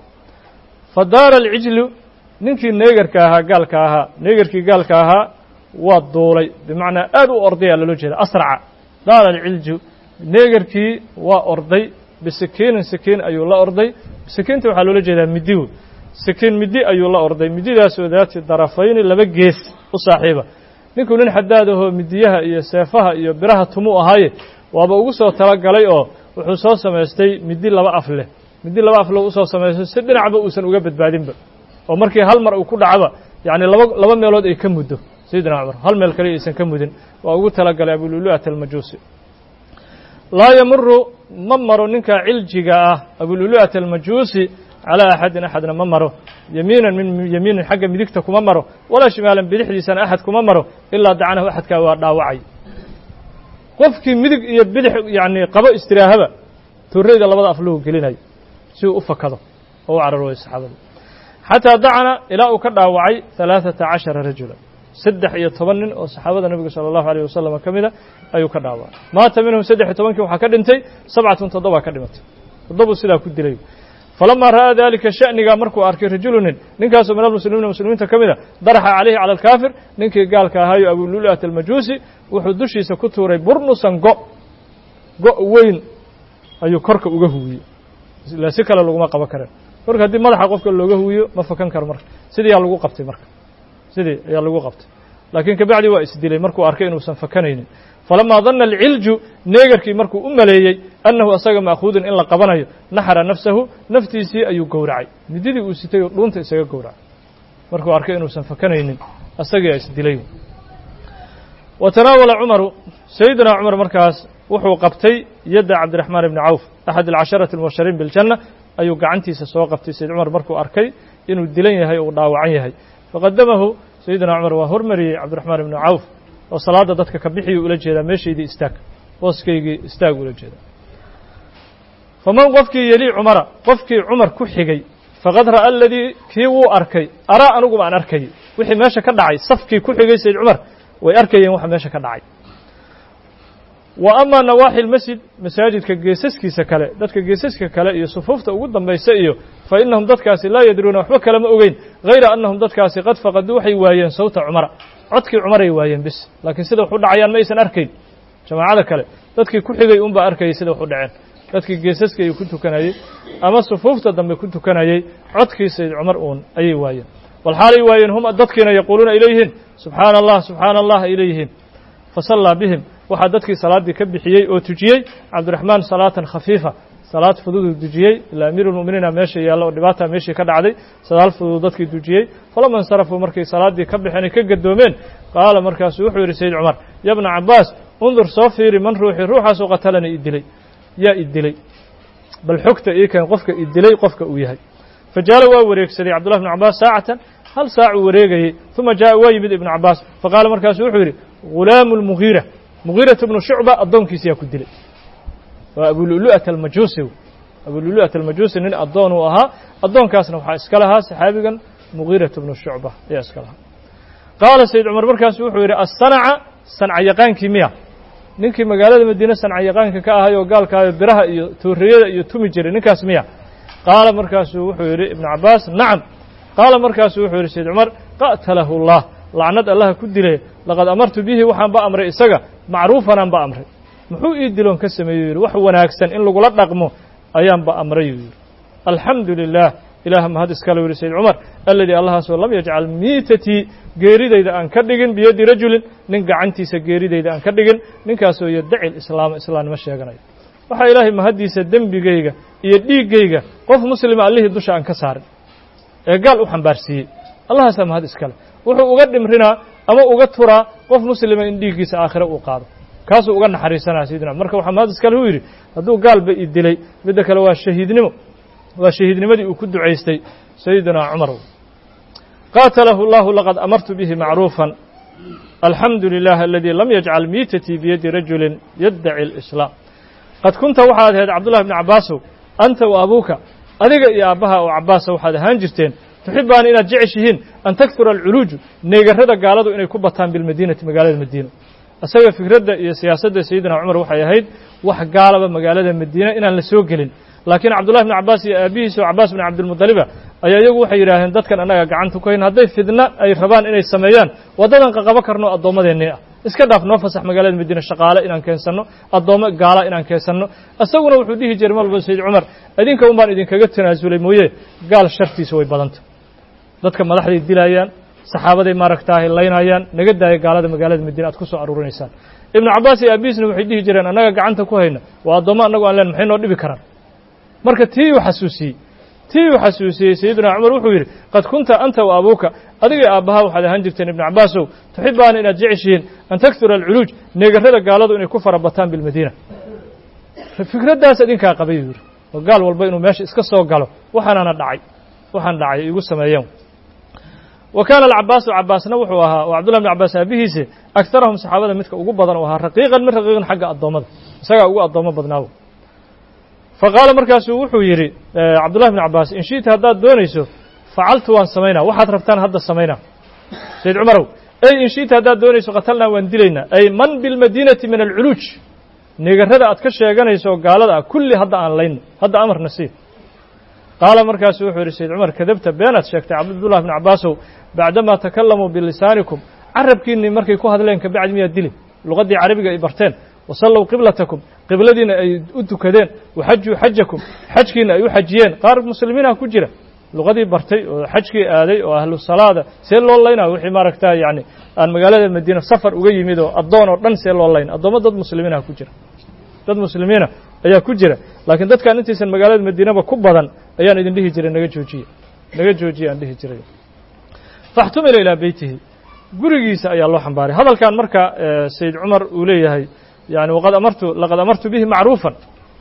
fa daara alcijlu ninkii neegarka ahaa gaalka ahaa neegarkii gaalka ahaa waa duulay bimacnaa aad u ordayaa loola jeeda asraca daara alcilju neegarkii waa orday bisikiinin sikiin ayuu la orday sikiinta waxaa loola jeedaa midi wey sikiin midi ayuu la orday mididaasoo daati darafayni laba gees u saaxiiba ninkuu nin xadaad ahoo midiyaha iyo seefaha iyo biraha tumuu ahaaye waaba ugu soo talagalay oo wuxuu soo samaystay midi laba af leh midi laba af leh usoo samaystay si dhinacba uusan uga badbaadinba oo markii hal mar uu ku dhacba yacni laba laba meelood ay ka muddo sayidina cumar hal meel kale aysan ka mudin waa ugu talagalay abululu'at almajuusi laa yamuru ma maro ninka ciljiga ah abululu'at almajuusi calaa axadin axadna ma maro yamiinan min yamiinin xagga midigta kuma maro walaa shimaalan bidixdiisana axad kuma maro ilaa dacanahu axadkaa waa dhaawacay qofkii midig iyo bidix yacni qabo istiraahaba torreyda labada afluhu gelinayo si uu u fakado oo u cararooyo saxaabada xataa dacana ilaa uu ka dhaawacay halaaثata cashara rajula saddex iyo toban nin oo saxaabada nebiga salى اllahu alيyه wasalam ka mida ayuu ka dhaawacay maata minhum saddex iyo tobankii waxaa ka dhintay sabcatun toddobaa ka dhimatay toddobuu sidaa ku dilay falamaa ra'aa dalika sha'nigaa markuu arkay rajulu nin ninkaasoo min almuslimiina muslimiinta ka mida daraxa calayhi cala alkaafir ninkii gaalka ahaayo abululu'at almajuusi wuxuu dushiisa ku tuuray burnusan go go' weyn ayuu korka uga huwiyey ila si kale laguma qaban kareen marka haddii madaxa qofka looga huwiyo ma fakan karo marka sidii ayaa lagu qabtay marka sidii ayaa lagu qabtay laakiin kabacdi waa isdilay markuu arkay inuusan fakanaynin falamaa danna alcilju neegarkii markuu u maleeyey annahu asaga ma'khuudun in la qabanayo naxara nafsahu naftiisii ayuu gowracay mididii uu sitay oo dhuunta isaga gowracay markuu arkay inuusan fakanaynin asagaa isdilay wa tanaawala cumaru sayidina cumar markaas wuxuu qabtay yadda cabdiraxmaan ibni cawf axad alcasharati almubashariin biljanna ayuu gacantiisa soo qabtay sayid cumar markuu arkay inuu dilan yahay uu dhaawacan yahay faqadamahu sayidina cumar waa hormariyey cabdiraxmaan ibni cawf oo salaadda dadka ka bixiyuu ula jeedaa meeshaydii istaag booskaygii istaag ula jeedaa faman qofkii yelii cumara qofkii cumar ku xigay faqad ra'a aladii kii wuu arkay araa anigu baan arkayay wixii meesha ka dhacay safkii ku xigay sayid cumar way arkayeen waxa meesha ka dhacay wa ama nawaaxi lmasjid masaajidka geesaskiisa kale dadka geesaska kale iyo sufuufta ugu dambaysa iyo fa innahum dadkaasi laa yadruuna waxba kalama ogeyn hayra annahum dadkaasi qad faqaduu waxay waayeen sawta cumara codkii cumaray waayeen bis laakiin sida wax u dhacayaan ma aysan arkayn jamaacada kale dadkii ku xigay unbaa arkayay sida wax u dhaceen dadkii geesaska ayuu ku tukanayey ama sufuufta dambe ku tukanayey codkii sayd cumar uun ayay waayeen walxaalay waayeen hum dadkiina yaquuluuna ay leeyihiin subxaana allah subxaana allah ay leeyihiin fasallaa bihim waxaa dadkii salaaddii ka bixiyey oo tujiyey cabdiraxmaan salaatan khafiifa salaad fududuu dujiyey ilaa amiiru lmu'miniina meesha yaalla oo dhibaata meeshii ka dhacday salaad fudud dadkii dujiyey falama insarafuu markay salaaddii ka baxeen ay ka gadoomeen qaala markaasuu wuxuu yidhi sayid cumar ya bna cabbaas undur soo fiiri man ruuxii ruuxaasoo qatalani i dilay yaa i dilay bal xogta ii keen qofka i dilay qofka uu yahay fa jaala waa wareegsaday cabdullahi bnu cabbaas saacatan hal saacuu wareegayey uma jaa'a waa yimid ibnu cabbaas faqaala markaasu wuxuu yidhi ghulaamu lmugiira mugiirata bnu shucba addoonkiisa yaa ku dilay waa abululu'ata almajuusi abululu'ata almajuusi nin addoon uu ahaa addoonkaasna waxaa iska lahaa saxaabigan mugiirata bnu shucba ayaa iska lahaa qaala sayid cumar markaasu wuxuu yidhi assanaca sanca yaqaankii miya ninkii magaalada madiine sanca yaqaanka ka ahay oo gaalkaayo biraha iyo tooriyada iyo tumi jiray ninkaas miya qaala markaasuu wuxuu yidhi ibnu cabbaas nacam qaala markaasuu wuxuu yidhi sayid cumar qa'talahu allah lacnad allaha ku dilay laqad amartu bihi waxaan ba amray isaga macruufanaan ba amray muxuu ii diloon ka sameeyey yidhi wax wanaagsan in lagula dhaqmo ayaan ba amray yuu yidhi alxamdu lilah ilaah mahad iskale yidhi sayid cumar aladii allahaasoo lam yajcal miitatii geeridayda aan ka dhigin biyaddi rajulin nin gacantiisa geeridayda aan ka dhigin ninkaasoo yaddaci lislaama islaamnimo sheeganayo waxaa ilaahay mahaddiisa dembigayga iyo dhiiggayga qof muslima allihii dusha aan ka saarin ee gaal u xambaarsiiyey allahaasaa mahad iskale wuxuu uga dhimrinaa ama uga turaa qof muslima in dhiiggiisa aakhire uu qaado kaasuu uga naxariisanaya sayidina marka waxaa mahad iskale u yidhi hadduu gaalba i dilay midda kale waa shahiidnimo waa shahiidnimadii uu ku ducaystay sayidina cumar qaatalahu اllahu laqad amartu bihi macruufan alxamdu lilah aladii lam yajcal miitatii biyadi rajulin yaddaci اlislaam qad kunta waxaad ahayd cabdullahi bni cabaasow anta wa abuuka adiga iyo aabbaha oo cabbaasa waxaad ahaan jirteen tuxibaani inaad jeceshihiin an taktura alculuuju neegarrada gaaladu inay ku bataan bilmadiinati magaalada madiina isaga fikradda iyo siyaasadda sayidina cumar waxay ahayd wax gaalaba magaalada madiina inaan la soo gelin laakiin cabdullahi bni cabbaas iyo aabihiisa oo cabbaas bni cabdilmudaliba ayaa iyagu waxay yidhaaheen dadkan annaga gacanta ku hayn hadday fidna ay rabaan inay sameeyaan waddadan qaqabo karno addoommadeennii ah iska dhaaf noo fasax magaalada madiina shaqaale inaan keensanno addoommo gaala inaan keensanno isaguna wuxuu dhihi jiray malba sayid cumar idinka un baan idinkaga tanaasulay mooye gaal shartiisa way badanta dadka madaxday dilaayaan saxaabaday maaragtaahay laynayaan naga daaya gaalada magaalada madiina aad ku soo aruurinaysaan ibnu cabbaas iyo aabihiisna waxay dhihi jireen annaga gacanta ku hayna waa addoommo annagu aan leen maxay noo dhibi karaan marka tii uu xasuusiyey tii uu xasuusiyey sayidina cumar wuxuu yidhi qad kunta anta wa abuuka adiga aabbaha waxaad ahaan jirteen ibnu cabbaasow tuxibaana inaad jeceshihiin an taktura alculuuj neegarrada gaaladu inay ku fara bataan bilmadiina fikraddaas idinkaa qabay yuu yidhi oo gaal walba inuu meesha iska soo galo waxaanana dhacay waxaan dhacay igu sameeyeen wa kaana alcabbaasu cabbaasna wuxuu ahaa oo cabdullahi bn cabbaas aabihiise agtarahum saxaabada midka ugu badan oo ahaa raqiiqan min raqiiqan xagga addoommada isagaa ugu addoommo badnaawo fa qaala markaasuu wuxuu yidhi cabdullahi bn cabbaas in shi'ta haddaad doonayso facaltu waan samaynaa waxaad rabtaan hadda samaynaa sayid cumarow ey in shi'ta haddaad doonayso qatalnaa waan dilaynaa ay man bilmadiinati min alculuuj neegarrada aad ka sheeganayso oo gaalada ah kulli hadda aan layno hadda amarna sii qaala markaasu wuxuu yidhi sayid cumar kadabta beenaad sheegtay cabdullahi bn cabbaasow bacdamaa takalamuu bilisaanikum carabkiinnii markay ku hadleen kabacdi miyaad dili luqaddii carabiga ay barteen wasallow qiblatakum qibladiina ay u tukadeen waxajuu xajakum xajkiina ay u xajiyeen qaar muslimiinah ku jira luqadii bartay oo xajkii aaday oo ahlu salaada see loo laynaa wixii maaragta yani aan magaalada madiina safar uga yimid oo addoon oo dhan see loo layna addoommo dad muslimiinah ku jira dad muslimiina ayaa ku jira laakiin dadkaan intaysan magaalada madiinaba ku badan ayaan idin dhihi jiray naga joojiye naga joojiye aan dhihi jiray faxtumila ilaa beytihi gurigiisa ayaa loo xambaaray hadalkan marka sayid cumar uu leeyahay yani waqad amartu laqad amartu bihi macruufan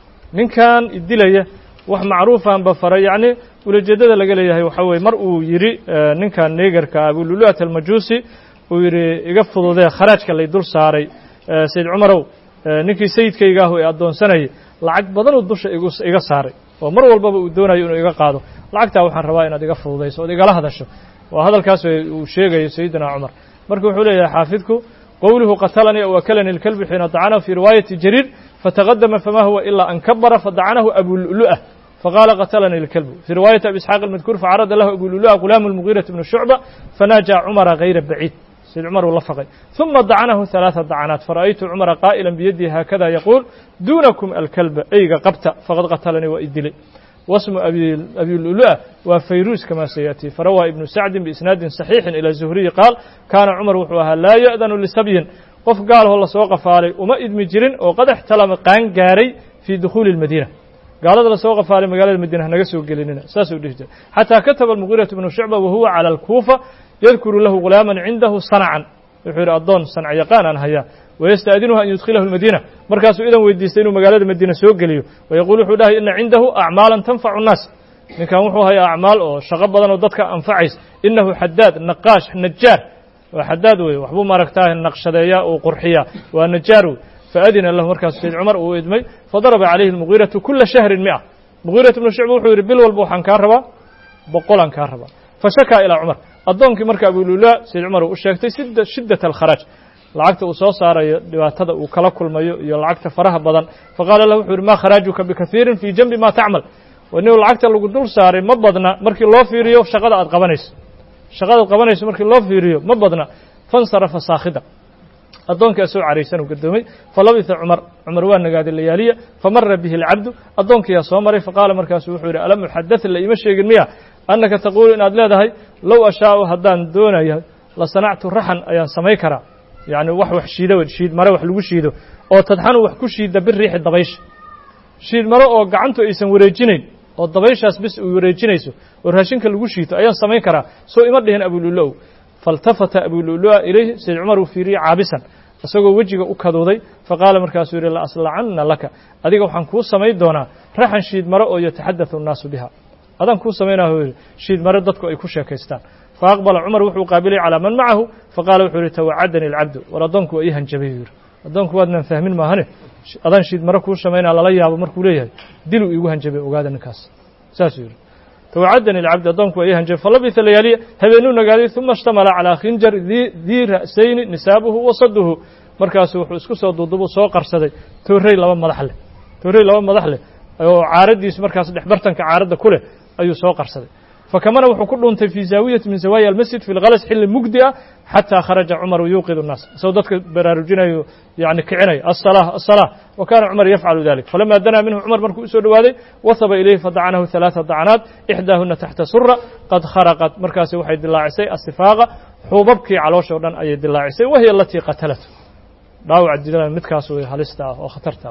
ninkan idilaya wax macruufanba faray yacni ulajeedada laga leeyahay waxaa weye mar uu yidhi ninkan neegarka abululuat almajuusi uu yidhi iga fududee kharaajka lay dul saaray sayid cumarow ninkii sayidkayga ahu ee addoonsanayay lacag badanuu dusha iga saaray oo mar walbaba uu doonayo inuu iga qaado lacagtaa waxaan rabaa inaad iga fududayso ood igala hadasho waa hadalkaas uu sheegayo sayidina cumar marka wuxuu leeyahay xaafidku qowluhu qatalanii aw akalani اlkalbi xiina dacanahu fii riwaayati jariir fataqadama fama huwa ilaa an kabara fadacanahu abululu'ah faqaala qatalanii اlkalbu fii riwaayati abi isxaaq almadkuur facarada lahu abululu'a gulaamu اlmugiiraةi bnu shucba fanaaja cumara gayra baciid sayd cumar uu la faqay ثuma dacanahu ثalaaثa dacanaat fara'aytu cumara qaa'ila biyadihi haakada yaquul duunakum alkalba eyga qabta faqad qatalanii waa idilay wasmu abilulu'a waa fayruus kama sayaأtii farawaa ibnu sacdin biisnaadin صaxiixin ilى zuhriyi qaal kaana cumar wuxuu ahaa laa ya'danu lisabyin qof gaalhoo lasoo qafaalay uma idmi jirin oo qad اxtalama qaan gaaray fii dukhuuli اlmadiina gaalada lasoo qafaalay magaalada madiina hanaga soo gelinina saasuu dhihi jiray xataa kataba almugiiraةu bnu shucba wahuwa calى اlkuufa yadkuru lahu gulaama cindahu sancan wuxuu yidhi addoon sanc yaqaan aan hayaa wayasta'dinuhu an yudkhilahu اlmadiina markaasuu idan weydiistay inuu magaalada madiina soo geliyo wayaquul wuxuu dhahay ina cindahu acmaalan tanfacu الnaas ninkan wuxuu hayaa acmaal oo shaqo badan oo dadka anfacays inahu xadaad naqaash najaar waa xadaad wey waxbuu maaragtaa naqshadeeyaa uu qurxiyaa waa najaar wey faadina lahu markaasu sayd cumar uu idmay fadaraba calayhi اlmugiiratu kula shahrin mi'a mugiirat bnu shucba wuxuu yidhi bil walba waxaan kaa rabaa boqolaan kaa rabaa fashakaa ilaa cumar addoonkii marka abulula sayd cumar uu u sheegtay shiddat alkharaaj lacagta uu soo saarayo dhibaatada uu kala kulmayo iyo lacagta faraha badan faqaala lahu wuxuu yidhi ma kharaajuka bikaiirin fii janbi ma tacmal nin lacagta lagu dul saaray ma badna markii loo fiiriyo shaqada aad qabanayso shaqada ad qabanayso markii loo fiiriyo ma badna fansarafa saakhida addoonkii asoo caraysan uu gadoomay falabisa cumar cumar waa nagaaday layaaliya famara bihi alcabdu addoonkiyaa soo maray faqaala markaasu wuxuu yidhi alam uxadaث la ima sheegin miya annaka taquulu inaad leedahay low ashaau haddaan doonaya la sanactu raxan ayaan samay karaa yacni wax wax shiida shiid mare wax lagu shiido oo tadxanu wax ku shiida biriixi dabaysha shiid mare oo gacantu aysan wareejinayn oo dabayshaas bis u wareejinayso oo raashinka lagu shiito ayaan samayn karaa soo ima dhihin abululu'ow faltafata abululu'a ilayhi sayd cumar uu fiiriyey caabisan isagoo wejiga u kaduuday faqaala markaasuu yidhi la aslacanna laka adiga waxaan kuu samayn doonaa raxan shiid mare oo yataxaddathu annaasu biha adaan kuu samaynaa yidhi shiid mare dadku ay ku sheekaystaan faaqbala cumar wuxuu qaabilay calaa man macahu faqaala wuxuu yidhi tawacadani alcabdu war addoonku waa ii hanjabay yuu yidhi addoonku waadnan fahmin maahane adaan shiid mare kuu samaynaa lala yaabo markuu leeyahay diluu iigu hanjabay ogaada ninkaas saasuu yidhi tawacadani alcabdu addoonku waa ii hanjabay falabisa layaaliya habeenuu nagaaday uma ishtamala calaa khinjar dii ra'sayni nisaabuhu wa saduhu markaasuu wuxuu isku soo duudubuu soo qarsaday toorrey laba madax leh toorrey laba madax leh oo caaraddiisu markaas dhexbartanka caaradda ku leh ayuu soo qarsaday fakamana wuxuu ku dhuuntay fii zaawiyati min zawaaya almasjid fi lkalas xilli mugdi ah xataa kharaja cumaru yuuqidu الnaas isagoo dadka baraarujinayo yani kicinaya aلsalaa aلsalaa wa kana cumar yafcalu dalik falama danaa minhu cumar markuu usoo dhowaaday wahaba ilayhi fadacanahu ثalaaثa dacnaat ixdaahuna taxta sura qad kharaqat markaasi waxay dilaacisay asifaaqa xuubabkii caloosh o dhan ayay dilaacisay wahiy alatii qatalat dhaawaca dilada midkaas way halista ah oo khatarta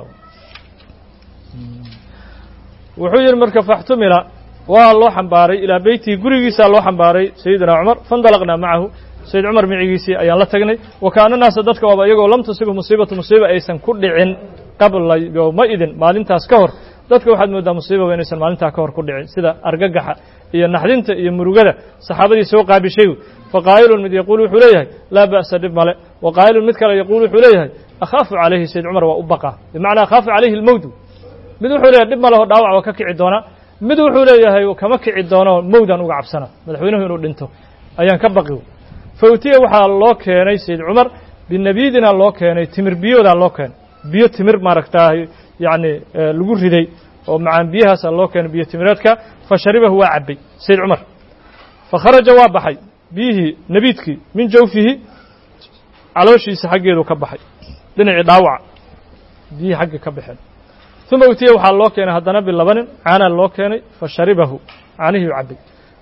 wuxuu yihi marka faxtumila waa loo xambaaray ilaa beytihi gurigiisaa loo xambaaray sayidina cumar faindalaqnaa macahu sayid cumar micigiisii ayaan la tagnay wa kaana naasa dadka waaba iyagoo lam tusibu musiibatu musiiba aysan ku dhicin qabla yowma idin maalintaas ka hor dadka waxaad mooddaa musiibaba inaysan maalintaa ka hor ku dhicin sida argagaxa iyo naxdinta iyo murugada saxaabadii soo qaabishay faqaa'ilun mid yaquul wuxuu leeyahay laa ba'sa dhib male wa qaa'ilun mid kale yaquul wuxuu leeyahay akhaafu calayhi sayid cumar waa u baqaa bimacnaa akhaafu calayhi almowdu mid wuxuu leeyahay dhib maleho dhaawac waa ka kici doonaa mid wuxuu leeyahay kama kici doono mowdan uga cabsana madaxweynuhu inuu dhinto ayaan ka baqi fa utiya waxaa loo keenay sayid cumar binabidina loo keenay timir biyoodaa loo keenay biyo timir maaragtaa yacni lagu riday oo macaan biyahaasa loo keenay biyo timireedka fa sharibahu waa cabbay sayid cumar fa kharaja waa baxay biyihii nebiidkii min jawfihi calooshiisa xaggeedu ka baxay dhinacii dhaawaca biyihii xagga ka baxeen uma utiya waxaa loo keenay haddana bilabanin caanaa loo keenay fa sharibahu caanihii u cabbay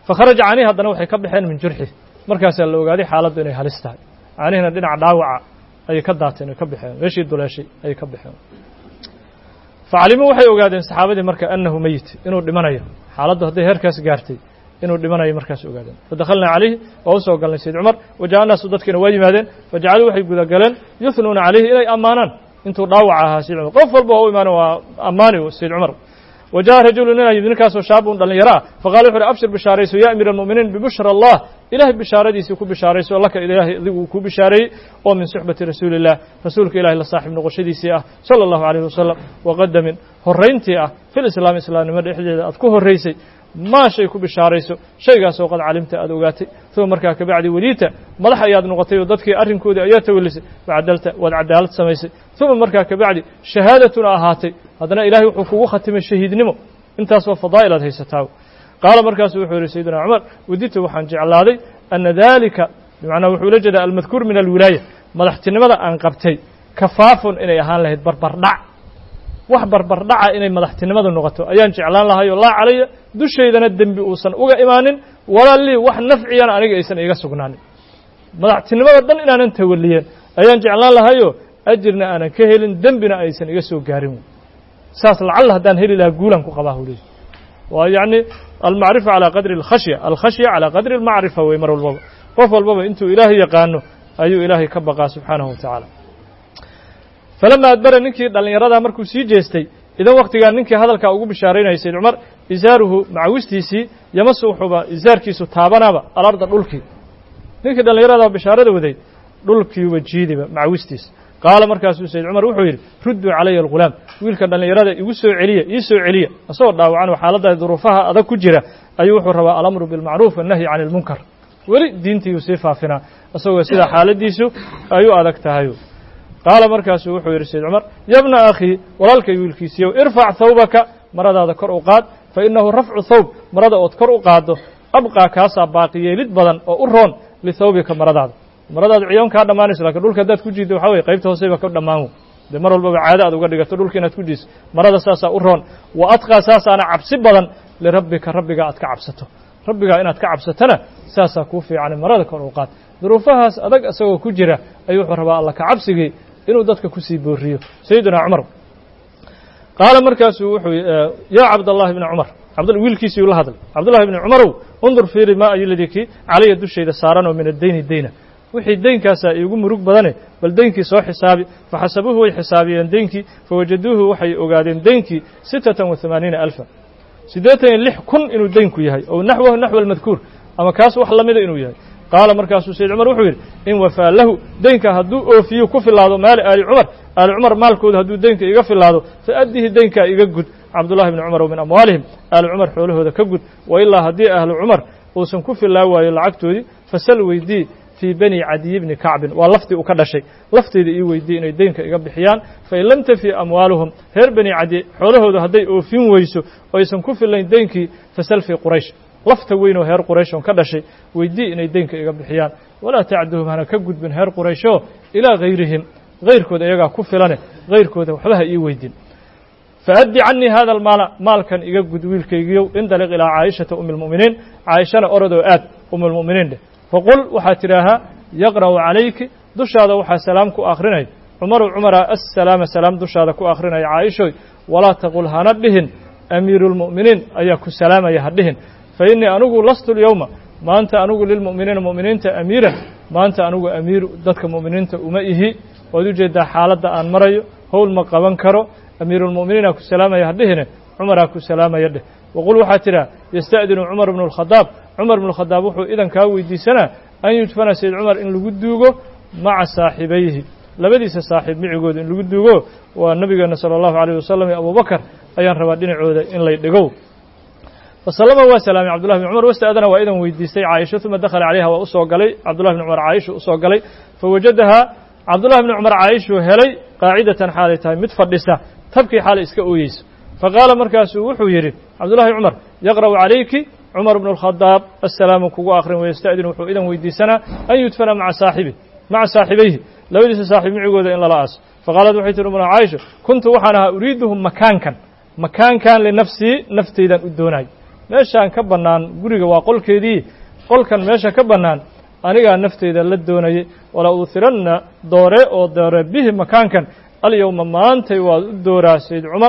fakharaja canihi haddana waxay ka baxeen min jurxi markaasaa la ogaaday xaaladdu inay halis tahay canihina dhinaca dhaawaca ayay ka daateen ay ka baxeen meeshii duleeshay ayay ka baxeen facalimuu waxay ogaadeen saxaabadii marka annahu meyit inuu dhimanayo xaaladdu hadday heerkaas gaartay inuu dhimanayo markaas ogaadeen fadakhalnaa calayhi waa u soo galnay sayd cumar waja'a naasu dadkiina waa yimaadeen fajacaluu waxay gudagaleen yuhnuuna calayhi inay ammaanaan intuu dhaawac ahaa sayd cumar qof walba waa u imaaneen waa ammaani sayd cumar وجاء رجل nin yimid ninkaasoo shaabun dhalinyaro ah faqala wuxu uhi abshir bishaarayso ya amiir الmuؤminiin bibushra الlah ilahay bishaaradiisii ku bishaarayso laka ilaahay adigu uu ku bishaareeyey oo min suxbati rasuuli الlah rasuulka ilahay la saaxiib noqoshadiisii ah salى الlahu عalيه wasalam waqadamin horayntii ah fi lislaam islaamnimo dhexdeeda aad ku horaysay maa shay ku bishaarayso shaygaasoo qad calimta aad ogaatay uma markaa kabacdi weliita madax ayaad noqotay oo dadkii arrinkoodii ayaa tawelisay facadalta waad cadaalad samaysay uma markaa kabacdi shahaadatuna ahaatay haddana ilahay wuxuu kugu khatimay shahiidnimo intaasoo fadaa'il aad haysataa qaala markaasu wuxuu yihi sayidina cumar waditu waxaan jeclaaday ana dalika bimacnaa wuxuu ula jeedaa almadkuur min alwilaaya madaxtinimada aan qabtay kafaafun inay ahaan lahayd barbardhac wax barbardhaca inay madaxtinimadu noqoto ayaan jeclaan lahayo laa calaya dushaydana dembi uusan uga imaanin walaa lii wax nafciyana aniga aysan iga sugnaanin madaxtinimada dhan inaanan tawaliyeen ayaan jeclaan lahayo ajirna aanan ka helin dembina aysan iga soo gaarin saas lacalla haddaan heli lahaa guulan ku qabaa hu leey waa yacni almacrifa calaa qadri alkhashya alkhashya calaa qadri almacrifa wey mar walbaba qof walbaba intuu ilaahay yaqaano ayuu ilaahay ka baqaa subxaanahu wa tacaala falama adbara ninkii dhallinyaradaa markuu sii jeestay idan waktigaa ninkii hadalkaa ugu bishaaraynayay sayd cumar isaaruhu macawistiisii yamasu wuxuuba isaarkiisu taabanaaba alarda dhulkii ninkii dhallinyaradaa bishaarada waday dhulkiiuba jiidiba macawistiisa qaala markaasuu sayd cumar wuxuu yidhi rudduu calaya algulaam wiilka dhallinyarada igu soo celiya ii soo celiya isagoo dhaawacan oo xaaladda duruufaha adag ku jira ayuu wuxuu rabaa alamru bilmacruuf wannahyi cani ilmunkar weli diintiiyuu sii faafinaa isagoo sidaa xaaladiisu ay u adag tahay qaala markaasuu wuxuu yidhi sayd cumar yabna akhii walaalkay wiilkiisiiyow irfac thawbaka maradaada kor u qaad fa innahu rafcu thawb marada ood kor u qaaddo abqaa kaasaa baaqiyeelid badan oo u roon lithawbika maradaada maradaadu ciyoon kaa dhammaanayso lakin dhulka haddaad ku jiiddo waxaa weye qaybta hooseyba ka dhammaan dee mar walbaba caado aad uga dhigato dhulka inaad ku jiiso marada saasaa u roon wa atqaa saasaana cabsi badan lirabbika rabbigaa aad ka cabsato rabbigaa inaad ka cabsatona saasaa kuu fiican marada kor u qaad duruufahaas adag isagoo ku jira ayuu wuxuu rabaa alla ka cabsigii inuu dadka kusii booriyo sayidina cumar qaala markaasuu wuxuu yaa cabdallahi bni cumar wiilkiisiiu la hadlay cabdullahi bni cumarow undur fiiri maa ayoladii kii calaya dushayda saaran oo min addeyni deyna wixii deynkaasaa iigu murug badane bal deynkii soo xisaabi faxasabuuhu way xisaabiyeen deynkii fawajaduuhu waxay ogaadeen deynkii sittatan wa hamaaniina alfa siddeetan iyo lix kun inuu deynku yahay oo naxwahu naxwa almadkuur ama kaas wax lamida inuu yahay qaala markaasuu sayd cumar wuxuu yidhi in wafaa lahu deynka hadduu oofiyo ku filaado maali aali cumar aali cumar maalkooda hadduu deynka iga filaado fa addihi deynkaa iga gud cabdullahi bni cumar o min amwaalihim aali cumar xoolahooda ka gud wa ilaa haddii ahlu cumar uusan ku filaa waayo lacagtoodii fasal weydii fii bani cadiyi bni kacbin waa laftii uu ka dhashay lafteyda ii weydii inay deynka iga bixiyaan fain lam tafi amwaaluhum reer bani cadiy xoolahooda hadday oofin weyso oo aysan ku filayn deynkii fasal fii quraysh lafta weyn oo heer quraysh on ka dhashay weydii inay deynka iga bixiyaan walaa tacduhum hana ka gudbin heer qurayshoo ilaa hayrihim hayrkooda iyagaa ku filane hayrkooda waxba ha ii weydin faaddi canii hada almaala maalkan iga gud wiilkaygiyow indaliq ilaa caayishata umi lmu'miniin caayishana orodoo aad umi lmu'miniin dheh faqul waxaad tidhaahaa yaqra'u calayki dushaada waxaa salaam ku akhrinay cumaru cumara assalaama salaam dushaada ku akhrinaya caaishoy walaa taqul hana dhihin amiiru lmu'miniin ayaa ku salaamaya ha dhihin fa innii anigu lastu lyowma maanta anigu lilmu'miniina mu'miniinta amiiran maanta anigu amiiru dadka mu'miniinta uma ihi waad ujeeddaa xaaladda aan marayo howl ma qaban karo amiiruulmu'miniina ku salaamaya ha dhihine cumaraa ku salaamaya dheh waqul waxaa tidhaa yasta'dinu cumar bnu lkhadaab cumar bnu lkhadaab wuxuu idan kaa weydiisanaa an yudfana sayd cumar in lagu duugo maca saaxibayhi labadiisa saaxiib micigooda in lagu duugo waa nabigeena sala allahu alayh wasalam iyo abubakar ayaan rabaa dhinacooda in lay dhigow fasalama waa salaamay cabdullahi bn cumar wasta'dana waa idan weydiistay caaisha uma dakhala calayha waa u soo galay cabdullahi bn cumar caaisha u soo galay fawajadahaa cabdullahi bni cumar caaishuu helay qaacidatan xaalay tahay mid fadhisa tabkii xaalay iska ooyeyso faqaala markaasuu wuxuu yidhi cabdullahi cumar yaqra'u calayki cumar bnu اlkhadaab assalaamu kugu akhrin wayasta'din wuxuu idan weydiisanaa an yudfana maca saaxibi maca saaxibayhi labadiisa saaxiib micigooda in lala aaso faqaalad waxay tihi umna caaisha kuntu waxaan ahaa uriiduhum makaankan makaankan linafsii nafteydan u doonay meeshaan ka bannaan guriga waa qolkeedii qolkan meesha ka bannaan anigaa nafteyda la doonayay wala uuhiranna doore oo doore bihi makaankan alyowma maantay waad u dooraa sayd cumar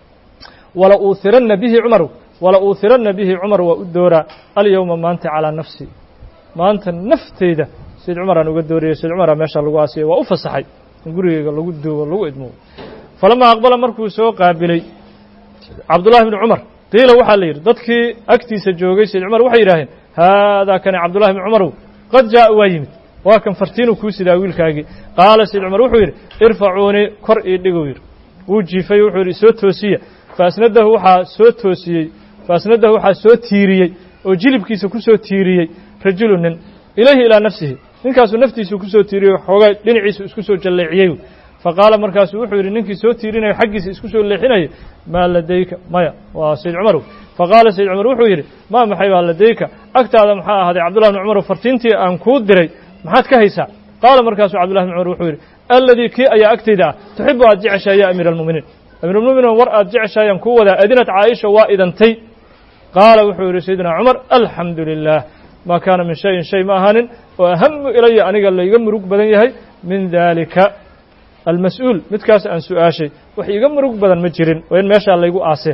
wala uuhiranna bihi cumaru wala uuhiranna bihi cumar waa u dooraa alyowma maanta calaa nafsi maanta nafteyda sayd cumaraan uga doorayay sayd cumaraa meesha lagu aasiyay waa u fasaxay in gurigeyga lagu duugo lagu idmo falamaa aqbala markuu soo qaabilay cabdullahi bni cumar qiila waxaa la yidhi dadkii agtiisa joogay sayd cumar waxay yidhaaheen haadaa kani cabdullahi bni cumarow qad jaa'a waa yimid waa kan fartiinuu kuu sidaa wiilkaagii qaala sayd cumar wuxuu yidhi irfacuunii kor ii dhiguu yidhi wuu jiifay wuxuu yidhi soo toosiya faasnadahu waxaa soo toosiyey faasnadahu waxaa soo tiiriyey oo jilibkiisa ku soo tiiriyey rajulu nin ilayhi ilaa nafsihi ninkaasuu naftiisu ku soo tiiriyey xoogaa dhinaciisu isku soo jalleeciyey faqaala markaasuu wuxuu yidhi ninkii soo tiirinayo xaggiisa isku soo leexinaya maa ladayka maya waa sayd cumarow faqaala sayd cumar wuxuu yidhi maa maxay baa ladayka agtaada maxaa ahaaday cabdullahi bni cumarow fartiintii aan kuu diray maxaad ka haysaa qaala markaasuu cabdullahi bni cumar wuxuu yidhi alladii kii ayaa agtayda ah tuxibu aad jeceshahay ya amiira almu'miniin amiiralmu'miniin war aad jeceshaayaan kuu wadaa adinad caaisha waa idantay qaala wuxuu yidhi sayidina cumar alxamdu lilah maa kaana min shayin shay ma ahaanin oo ahamu ilaya aniga layga murug badan yahay min daalika almas-uul midkaas aan su-aashay wax iiga murug badan ma jirin oo in meeshaa laygu aaseen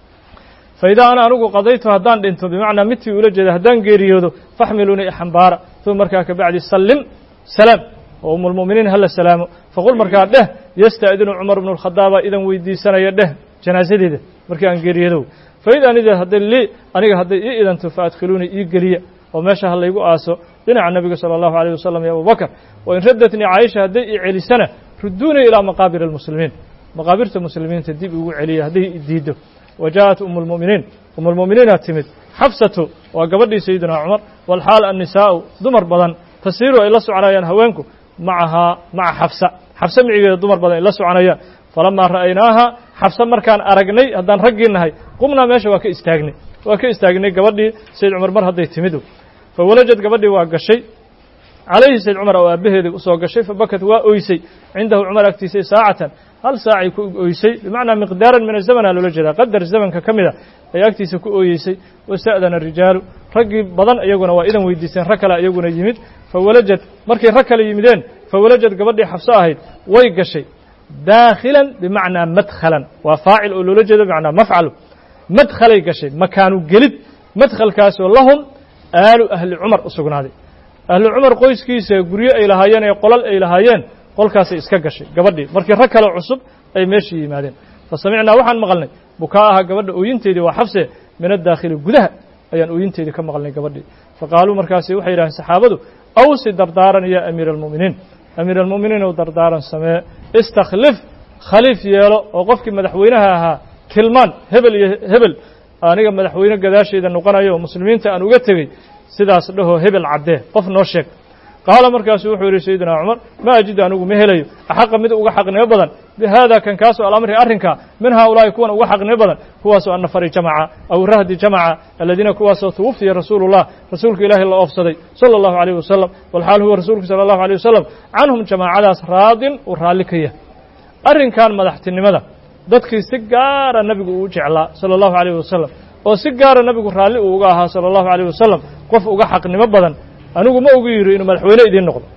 fa idaa ana anigu qadaytu haddaan dhinto bimacnaa midtii ula jeeda haddaan geeriyoodo faxmiluunii ixambaara uma markaa kabacdi sallim salaam oo umulmu'miniin hala salaamo faqul markaa dheh yasta'dinu cumar bnu lkhadaaba idan weydiisanaya dheh janaasadeeda markii aan geeriyoodow fa id anida hadday lii aniga hadday ii idanto fa adkhiluunii ii geliya oo meesha ha laygu aaso dhinaca nebiga sala allahu alayh wasalam iyo abubakar wa in raddatnii caaisha hadday ii celisana ruduunii ilaa maqaabir almuslimiin maqaabirta muslimiinta dib ugu celiya hadday diiddo wa jaaءat umu lmu'miniin umu lmu'miniina timid xafsatu waa gabadhii sayidina cumar walxaal annisaa'u dumar badan tasiiru ay la soconayaan haweenku macahaa maca xafsa xafse micigeeda dumar badan ay la soconayaan falamaa ra'aynaaha xafse markaan aragnay haddaan raggii nahay qumnaa meesha waa ka istaagnay waa ka istaagnay gabadhii sayd cumar mar hadday timid fawalajad gabadhii waa gashay calayhi sayd cumar oo aabbaheedii usoo gashay fabakat waa oysay cindahu cumar agtiisay saacatan hal saacay ku oysay bimacnaa miqdaaran min azamana loola jeedaa qadar zamanka ka mida ay agtiisa ku ooyeysay wasta'dana rijaalu raggii badan iyaguna waa idan weydiiseen rag kale iyaguna yimid fawalajad markay rag kale yimideen fawalajad gabadhii xabso ahayd way gashay daakhilan bimacnaa madkhalan waa faacil oo loola jeedo bimacnaa mafcalu madkhalay gashay makaanu gelid madkhalkaasoo lahum aalu ahli cumar u sugnaaday ahlu cumar qoyskiisa guryo ay lahaayeen ee qolal ay lahaayeen qolkaasay iska gashay gabadhii markii rag kale cusub ay meeshii yimaadeen fa samicnaa waxaan maqalnay bukaa aha gabadha ooyinteedii waa xabse min addaakhili gudaha ayaan ooyinteedii ka maqalnay gabadhii faqaaluu markaasi waxay yidhaheen saxaabadu awsi dardaaran ya amiira almu'miniin amiir almu'miniin ou dardaaran samee istakhlif khaliif yeelo oo qofkii madaxweynaha ahaa tilmaan hebel iyo hebel aniga madaxweyne gadaasheeda noqonayo oo muslimiinta aan uga tegey sidaas dhahoo hebel caddee qof noo sheeg qaala markaasu wuxuu yidhi sayidina cumar ma ajidu anigu ma helayo axaqa mid uga xaqnimo badan bihaada kan kaasoo alamri arrinkaa min haaulaa'i kuwan uga xaqnimo badan kuwaasoo annafari jamaca aw rahdi jamaca aladiina kuwaasoo tuwafiya rasuulu llah rasuulka ilaahay la oofsaday sala allahu alayh wasalam walxaal huwa rasuulku sala allahu alayh wasalam canhum jamaacadaas raadin uu raalli ka yahay arrinkan madaxtinimada dadkii si gaara nebigu uu jeclaa sala allahu alayh wasalam oo si gaara nebigu raalli uu uga ahaa sala allahu alayh wasalam qof uga xaqnimo badan anigu ma ogu yidhi inuu madaxweyne idiin noqdo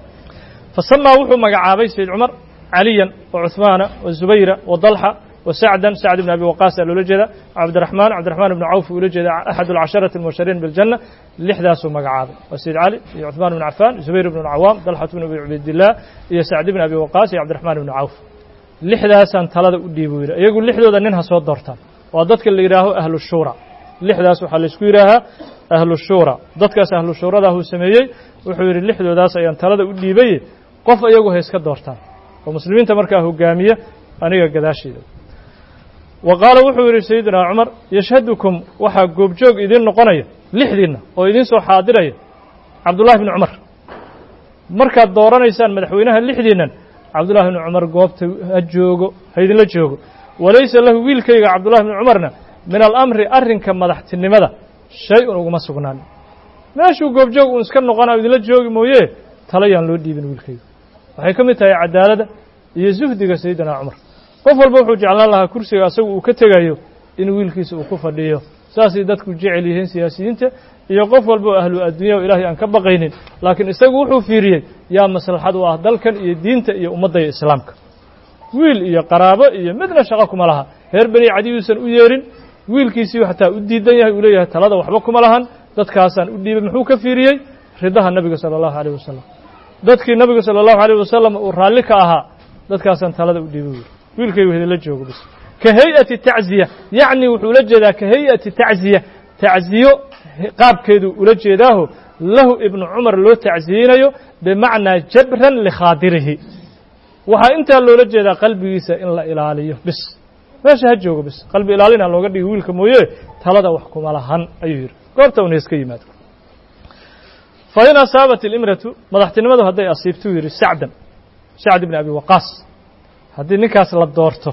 fa samaa wuxuu magacaabay sayd cumar caliyan wa cuhmaana wa zubayra wa dalxa wa sacdan sacd ibn abi waqaas aa loola jeeda cabdiraxmaan cabdiraxmaan ibnu cawf uu ula jeeda axad alcasharati almubashariin biljanna lixdaasuu magacaabay waa sayd cali iyo cuhmaan ibnu cafaan zubayr ibnu cawaam dalxat ibnu abi cubaydillaah iyo sacd ibn abi waqaas iyo cabdiraxmaan ibnu cawf lixdaasaan talada u dhiibu yidhi iyagu lixdooda nin ha soo doortaan waa dadka la yidhaaho ahlu shuura lixdaas waxaa laysku yidhaahaa ahlu shuura dadkaas ahlu shuuradaah uu sameeyey wuxuu yidhi lixdoodaas ayaan talada u dhiibay qof iyagu ha iska doortaan oo muslimiinta markaa hogaamiya aniga gadaasheeda wa qaala wuxuu yidhi sayidina cumar yashhadukum waxaa goobjoog idiin noqonaya lixdiinna oo idiin soo xaadiraya cabdullahi bni cumar markaad dooranaysaan madaxweynaha lixdiinnan cabdullahi bni cumar goobta ha joogo ha idinla joogo walaysa lahu wiilkayga cabdullahi bni cumarna min alamri arrinka madaxtinimada shay-un uguma sugnaan meeshuu goobjoog uun iska noqonaa idinla joogi mooye tala yaan loo dhiibin wiilkayga waxay ka mid tahay cadaaladda iyo zuhdiga sayidina cumar qof walba wuxuu jeclaan lahaa kursiga asagu uu ka tegayo in wiilkiisa uu ku fadhiyo saasay dadku jecel yihiin siyaasiyiinta iyo qof walba oo ahlu addunya o ilaahay aan ka baqaynin laakiin isagu wuxuu fiiriyey yaa maslaxad u ah dalkan iyo diinta iyo ummadda iyo islaamka wiil iyo qaraabo iyo midna shaqo kuma laha reer beni cadiyuusan u yeerin wiilkiisiiu xataa u diidan yahay uu leeyahay talada waxba kuma lahan dadkaasaan u dhiibay muxuu ka fiiriyey ridaha nebiga sala allahu alayh wasalam dadkii nebiga sala allahu alayh wasalam uu raalli ka ahaa dadkaasaan talada u dhiibay wiil wiilkaygu hedela joogo bis ka hay-ati tacziya yacni wuxuu ula jeedaa ka hay-ati tacziya tacziyo qaabkeedu ula jeedaaho lahu ibnu cumar loo tacziyeynayo bimacnaa jabran likhaadirihi waxaa intaa loola jeedaa qalbigiisa in la ilaaliyo bis meesha ha joogo bis qalbi ilaalina looga dhigi wiilka mooye talada wax kuma lahan ayuu yidhi goobta una iska yimaado fa in asaabat ilimratu madaxtinimadu hadday asiibtuu yidhi sacdan sacd ibni abi waqaas haddii ninkaas la doorto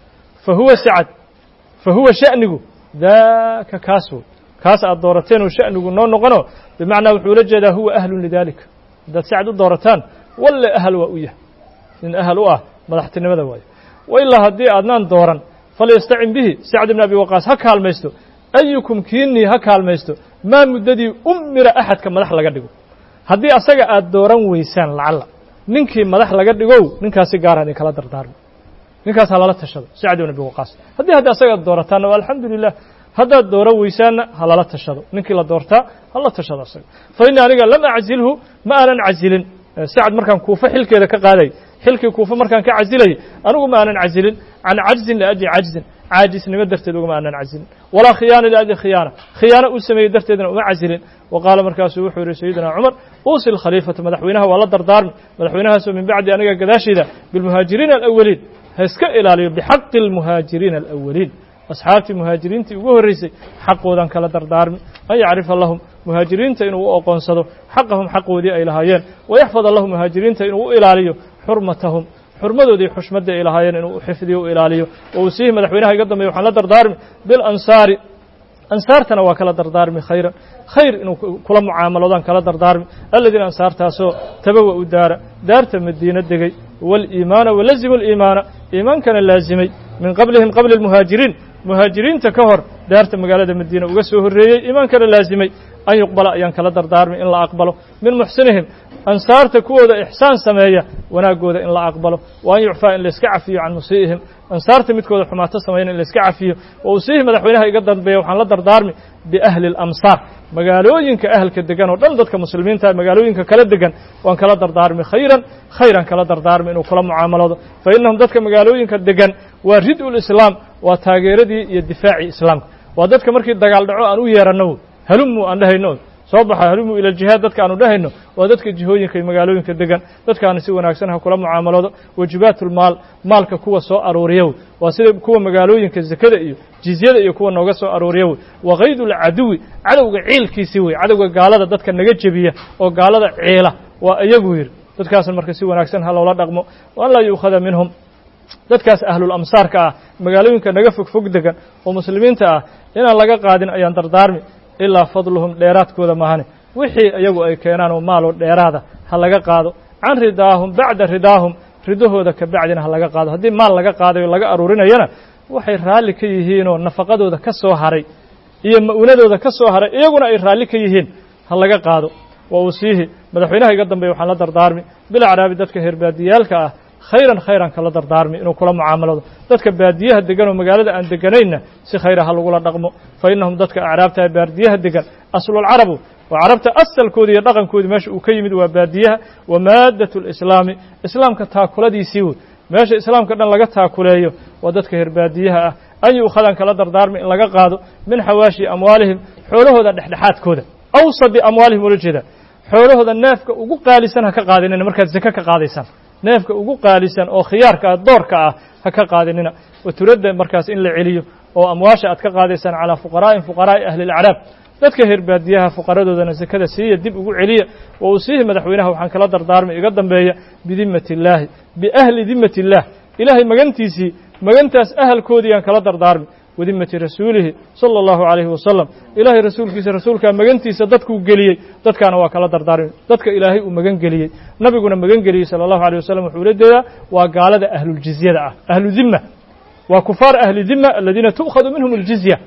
fa huwa sacad fa huwa sha'nigu daaka kaas wey kaas aad doorateen oo sha'nigu noo noqono bimacnaa wuxuu ula jeedaa huwa ahlun lidaalika haddaad sacad u doorataan walle ahal waa u yahay nin ahal u ah madaxtinimada waayo wa ilaa haddii aadnaan dooran falyastacin bihi sacd ibni abi waqaas ha kaalmaysto ayukum kiinii ha kaalmaysto maa muddadii umira axadka madax laga dhigo haddii asaga aad dooran weysaan lacalla ninkii madax laga dhigow ninkaasi gaara idin kala dardaarmo ninkaas ha lala tashado sacd ibn abi waqaas haddii haddi asaga ad doorataanna waa alxamdu lilah haddaad dooran weysaanna ha lala tashado ninkii la doortaa ha la tashado asaga fa innii aniga lam aczilhu ma aanan cazilin sacad markaan kuufa xilkeeda ka qaaday xilkii kuufa markaan ka casilayay anigu ma aanan cazilin can cajzin liajli cajzin caajisnimo darteed ugama aanan cazilin walaa khiyaana liajli khiyaana khiyaano uu sameeyey darteedna uma cazilin wa qaala markaasuu wuxuu yihi sayidina cumar uusi lkhaliifata madaxweynaha waa la dardaarmi madaxweynahaasoo min bacdi aniga gadaashayda bilmuhaajiriina alawaliin ha iska ilaaliyo bixaqi almuhaajiriina alawaliin asxaabtii muhaajiriintii ugu horreysay xaqoodan kala dardaarmi an yacrifa lahum muhaajiriinta inuu u oqoonsado xaqahum xaqoodii ay lahaayeen wayaxfada lahum muhaajiriinta inuu u ilaaliyo xurmatahum xurmadoodii xushmadda ay lahaayeen inuu u xifdiyo u ilaaliyo wa uu siihi madaxweynaha iga dambeya waxaan la dardaarmi bilansaari ansaartana waa kala dardaarmi khayran khayr inuu kula mucaamaloodaan kala dardaarmi aladiina ansaartaasoo tabawa u daara daarta madiino degay waaliimaana walazimu aliimaana iimaankana laazimay min qablihim qabli almuhaajiriin muhaajiriinta ka hor daarta magaalada madiina uga soo horreeyey iimaankana laazimay an yuqbala ayaan kala dardaarmi in la aqbalo min muxsinihim ansaarta kuwooda ixsaan sameeya wanaaggooda in la aqbalo wa an yucfaa in layska cafiyo can musii'ihim ansaarta midkooda xumaato samayna in layska cafiyo wa usiihi madaxweynaha iga dambeeya waxaan la dardaarmi biahli اlamsaar magaalooyinka ahalka degan oo dhan dadka muslimiinta magaalooyinka kala degan waan kala dardaarmi khayran khayran kala dardaarmi inuu kula mucaamaloodo fa innahum dadka magaalooyinka degan waa rid-u lislaam waa taageeradii iyo difaacii islaamka waa dadka markii dagaal dhaco aan u yeeranno halumu aan dhahayno soo baxa halumu ila jihaad dadka aanu dhahayno waa dadka jihooyinka iyo magaalooyinka degan dadkaana si wanaagsan ha kula mucaamaloodo wajibaatulmaal maalka kuwa soo aruuriya wey waa sida kuwa magaalooyinka zakada iyo jizyada iyo kuwa nooga soo aruuriya wey wa kaydulcaduwi cadowga ciilkiisii wey cadowga gaalada dadka naga jebiya oo gaalada ciila waa iyagu yidhi dadkaasna marka si wanaagsan ha loola dhaqmo wa an laa yuukhada minhum dadkaas ahlul amsaarka ah magaalooyinka naga fog fog degan oo muslimiinta ah inaan laga qaadin ayaan dardaarmi ilaa fadluhum dheeraadkooda maahane wixii iyagu ay keenaan oo maaloo dheeraada ha laga qaado can ridaahum bacda ridaahum ridahooda ka bacdina ha laga qaado haddii maal laga qaadayo laga aruurinayana waxay raalli ka yihiinoo nafaqadooda ka soo haray iyo ma'unadooda ka soo haray iyaguna ay raalli ka yihiin ha laga qaado wa uu siihi madaxweynaha iga dambeeya waxaan la dardaarmi bilacraabi dadka heer baadiyaalka ah khayran khayran kala dardaarmi inuu kula mucaamalado dadka baadiyaha degan oo magaalada aan deganaynna si khayra ha lagula dhaqmo fa innahum dadka acraabtaha baadiyaha degan aslulcarabu waa carabta asalkoodi iyo dhaqankoodi meesha uu ka yimid waa baadiyaha wa maaddatu lislaami islaamka taakuladiisii wey meesha islaamka dhan laga taakuleeyo waa dadka heer baadiyaha ah an yu'khadan kala dardaarmi in laga qaado min xawaashi amwaalihim xoolahooda dhexdhexaadkooda awsadi amwaalihim ula jeeda xoolahooda neefka ugu qaalisan ha ka qaadinina markaad zake ka qaadaysaan neefka ugu qaalisan oo khiyaarka ah doorka ah ha ka qaadinina wa turadda markaas in la celiyo oo amwaasha aad ka qaadaysaan calaa fuqaraa'in fuqaraa'i ahli ilacraab dadka heer baadiyaha fuqaradoodana sakada siiya dib ugu celiya wa uu siihi madaxweynaha waxaan kala dardaarmay iga dambeeya bidimmati illaahi biahli dimmati illaah ilaahay magantiisii magantaas ahalkoodii aan kala dardaarmi wadimmati rasuulihi sala allahu calayhi wasalam ilaahay rasuulkiisa rasuulkaa magantiisa dadkuu geliyey dadkaana waa kala dardaarmi dadka ilaahay uu magan geliyey nabiguna magan geliyey sala allahu alيyh wasalam wuxuu ula jeedaa waa gaalada ahluljiziyada ah ahlu dimma waa kufaar ahli dimma aladiina tu'khadu minhum اljizya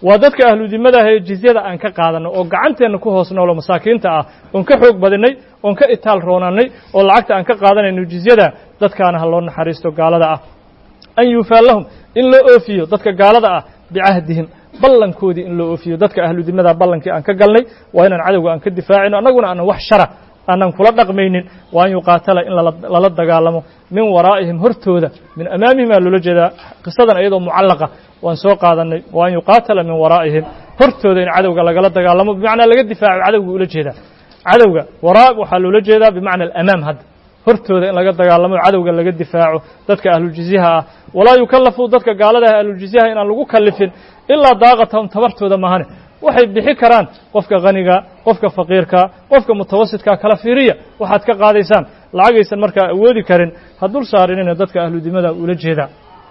waa dadka ahludimadaah ee jizyada aan ka qaadanno oo gacanteenna ku hoos noolo masaakiinta ah oon ka xoog badinay oon ka itaal roonannay oo lacagta aan ka qaadanayno jizyada dadkaana ha loo naxariisto gaalada ah an yuufaa lahum in loo oofiyo dadka gaalada ah bicahdihim ballankoodii in loo oofiyo dadka ahludimada ballankii aan ka galnay waa inaan cadowga aan ka difaacino annaguna aanan wax shara aanan kula dhaqmaynin waa an yuqaatala in lala dagaalamo min waraa'ihim hortooda min amaamihim aa loola jeedaa qisadan iyadoo mucallaqa waan soo qaadanay waa an yuqaatala min waraa'ihim hortooda in cadowga lagala dagaalamo bimacnaa laga difaaco cadowga ula jeedaa cadowga waraa waxaa loola jeedaa bimacna alamaam hadda hortooda in laga dagaalamo cadowga laga difaaco dadka ahluljiزyaha ah walaa yukallafu dadka gaalada ah ahluljiزyaha inaan lagu kalifin ilaa daaqatahum tabartooda mahane waxay bixi karaan qofka khaniga qofka faqiirka qofka mutawasitka kala fiiriya waxaad ka qaadaysaan lacagaysan markaa awoodi karin ha dul saarinina dadka ahludimada ula jeedaa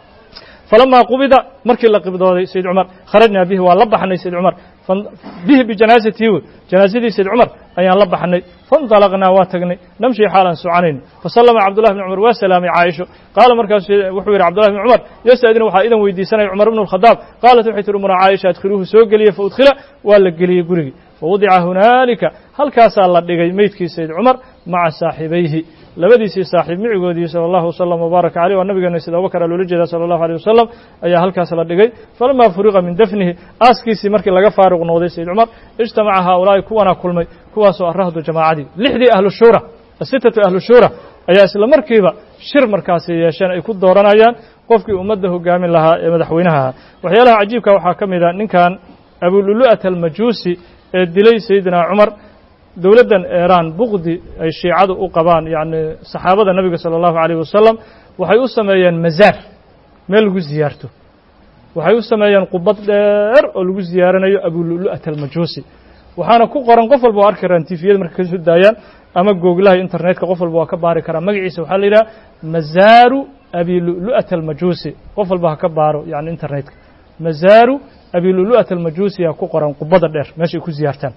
falamaa qubida markii la qibdooday sayd cumar kharajnaa bihi waa la baxnay sayd cumar bihi bijanaasatihi wey janaasadii sayd cumar ayaan la baxnay faاnطalaqnaa waa tagnay namshi xaalaan soconayn fasallama cabdullahi bn cumar waa salaamay caaisho qaala markaas wuxuu yidhi cabdullahi bn cumar yastadin waxaa idan weydiisanaya cumar bn اlkhadaab qaalat waxay tihi umra caaisha adkhiluuhu soo geliye faudkhila waa la geliyey gurigii fawudica hunaalika halkaasaa la dhigay meydkii sayd cumar maca saaxibayhi labadiisii saaxiib micigoodii salى اllahu wslm wbaaraka caleyh waa nabigeena sida abubakar loola jeeda salى اllahu alيه wasalam ayaa halkaas la dhigay falamaa furiqa min dafnihi aaskiisii markii laga faaruq noqday sayd cumar ijtamaca haaulaa'i kuwana kulmay kuwaasoo arahdu jamaacadii lixdii ahlu shuura asitatu ahlu shuura ayaa isla markiiba shir markaasi yeesheen ay ku dooranayaan qofkii ummadda hogaamin lahaa ee madaxweynaha ahaa waxyaalaha cajiibka waxaa ka mid a ninkan abululu'at almajuusi ee dilay sayidina cumar dowladdan eeraan buqdi ay shiicadu u qabaan yacni saxaabada nebiga sala allahu calayh wasalam waxay u sameeyeen mazaar meel lagu ziyaarto waxay u sameeyeen qubad dheer oo lagu ziyaaranayo abululu'at almajuusi waxaana ku qoran qof walba oo arki karaan tifiyada markay ka soo daayaan ama googlaha internetka qof walba waa ka baari karaa magaciisa waxaa la yidhaha mazaaru abilulu'at almajuusi qof walba ha ka baaro yani internetka mazaaru abilulu'at almajuusi yaa ku qoran qubada dheer meeshay ku ziyaartaan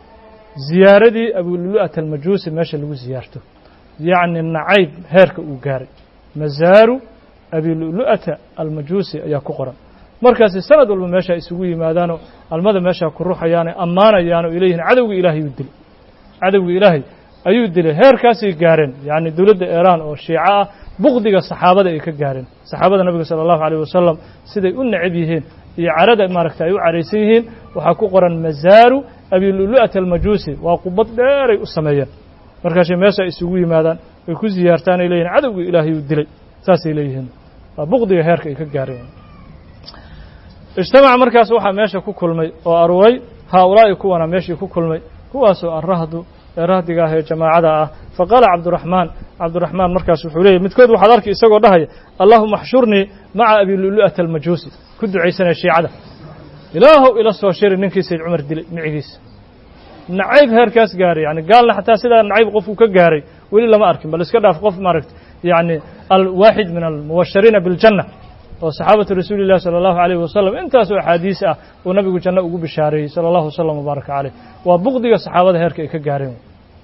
ziyaaradii abululu'at almajuusi meesha lagu ziyaarto yacni nacayb heerka uu gaaray mazaaru abilulu'ata almajuusi ayaa ku qoran markaasi sanad walba meesha isugu yimaadaanoo almada meesha ku ruxayaane ammaanayaanoo ilayhin cadowgii ilaahay uu dilay cadowgii ilaahay ayuu dilay heerkaasay gaareen yacni dowladda eeraan oo shiico ah buqdiga saxaabada ay ka gaareen saxaabada nabiga sala allahu alayh wasalam siday u necab yihiin iyo carada maaragta ay u caraysan yihiin waxaa ku qoran mazaaru abilulu'at almajuusi waa qubad dheeray u sameeyeen markaasay meesha isugu yimaadaan ay ku ziyaartaan ay leeyihin cadowgii ilaahay uu dilay saasay leeyihiin waa buqdiga heerka ay ka gaareen ijtamaca markaas waxaa meesha ku kulmay oo aruuray haaulaa'i kuwana meeshii ku kulmay kuwaasoo arahdu ee rahdiga ah ee jamaacada ah faqaala cabduraxmaan cabduraxmaan markaas wuxuu leeyahy midkood waxaad arki isagoo dhahaya allahuma axshurnii maca abilulu'at almajuusi ku ducaysanaya shiicada ilaahow ila soo shiri ninkii sayd cumar dilay micigiisa nacayb heerkaas gaaray yani gaalna xataa sidaa nacayb qofku ka gaaray weli lama arkin bal iska dhaaf qof maaragta yani alwaaxid min almubashariina biljanna oo saxaabatu rasuuli llahi sala allahu alayh wasalam intaasoo axaadiis ah uu nabigu janno ugu bishaareeyey sala allahu wasalam wabaaraka caleyh waa buqdiga saxaabada heerka ay ka gaareen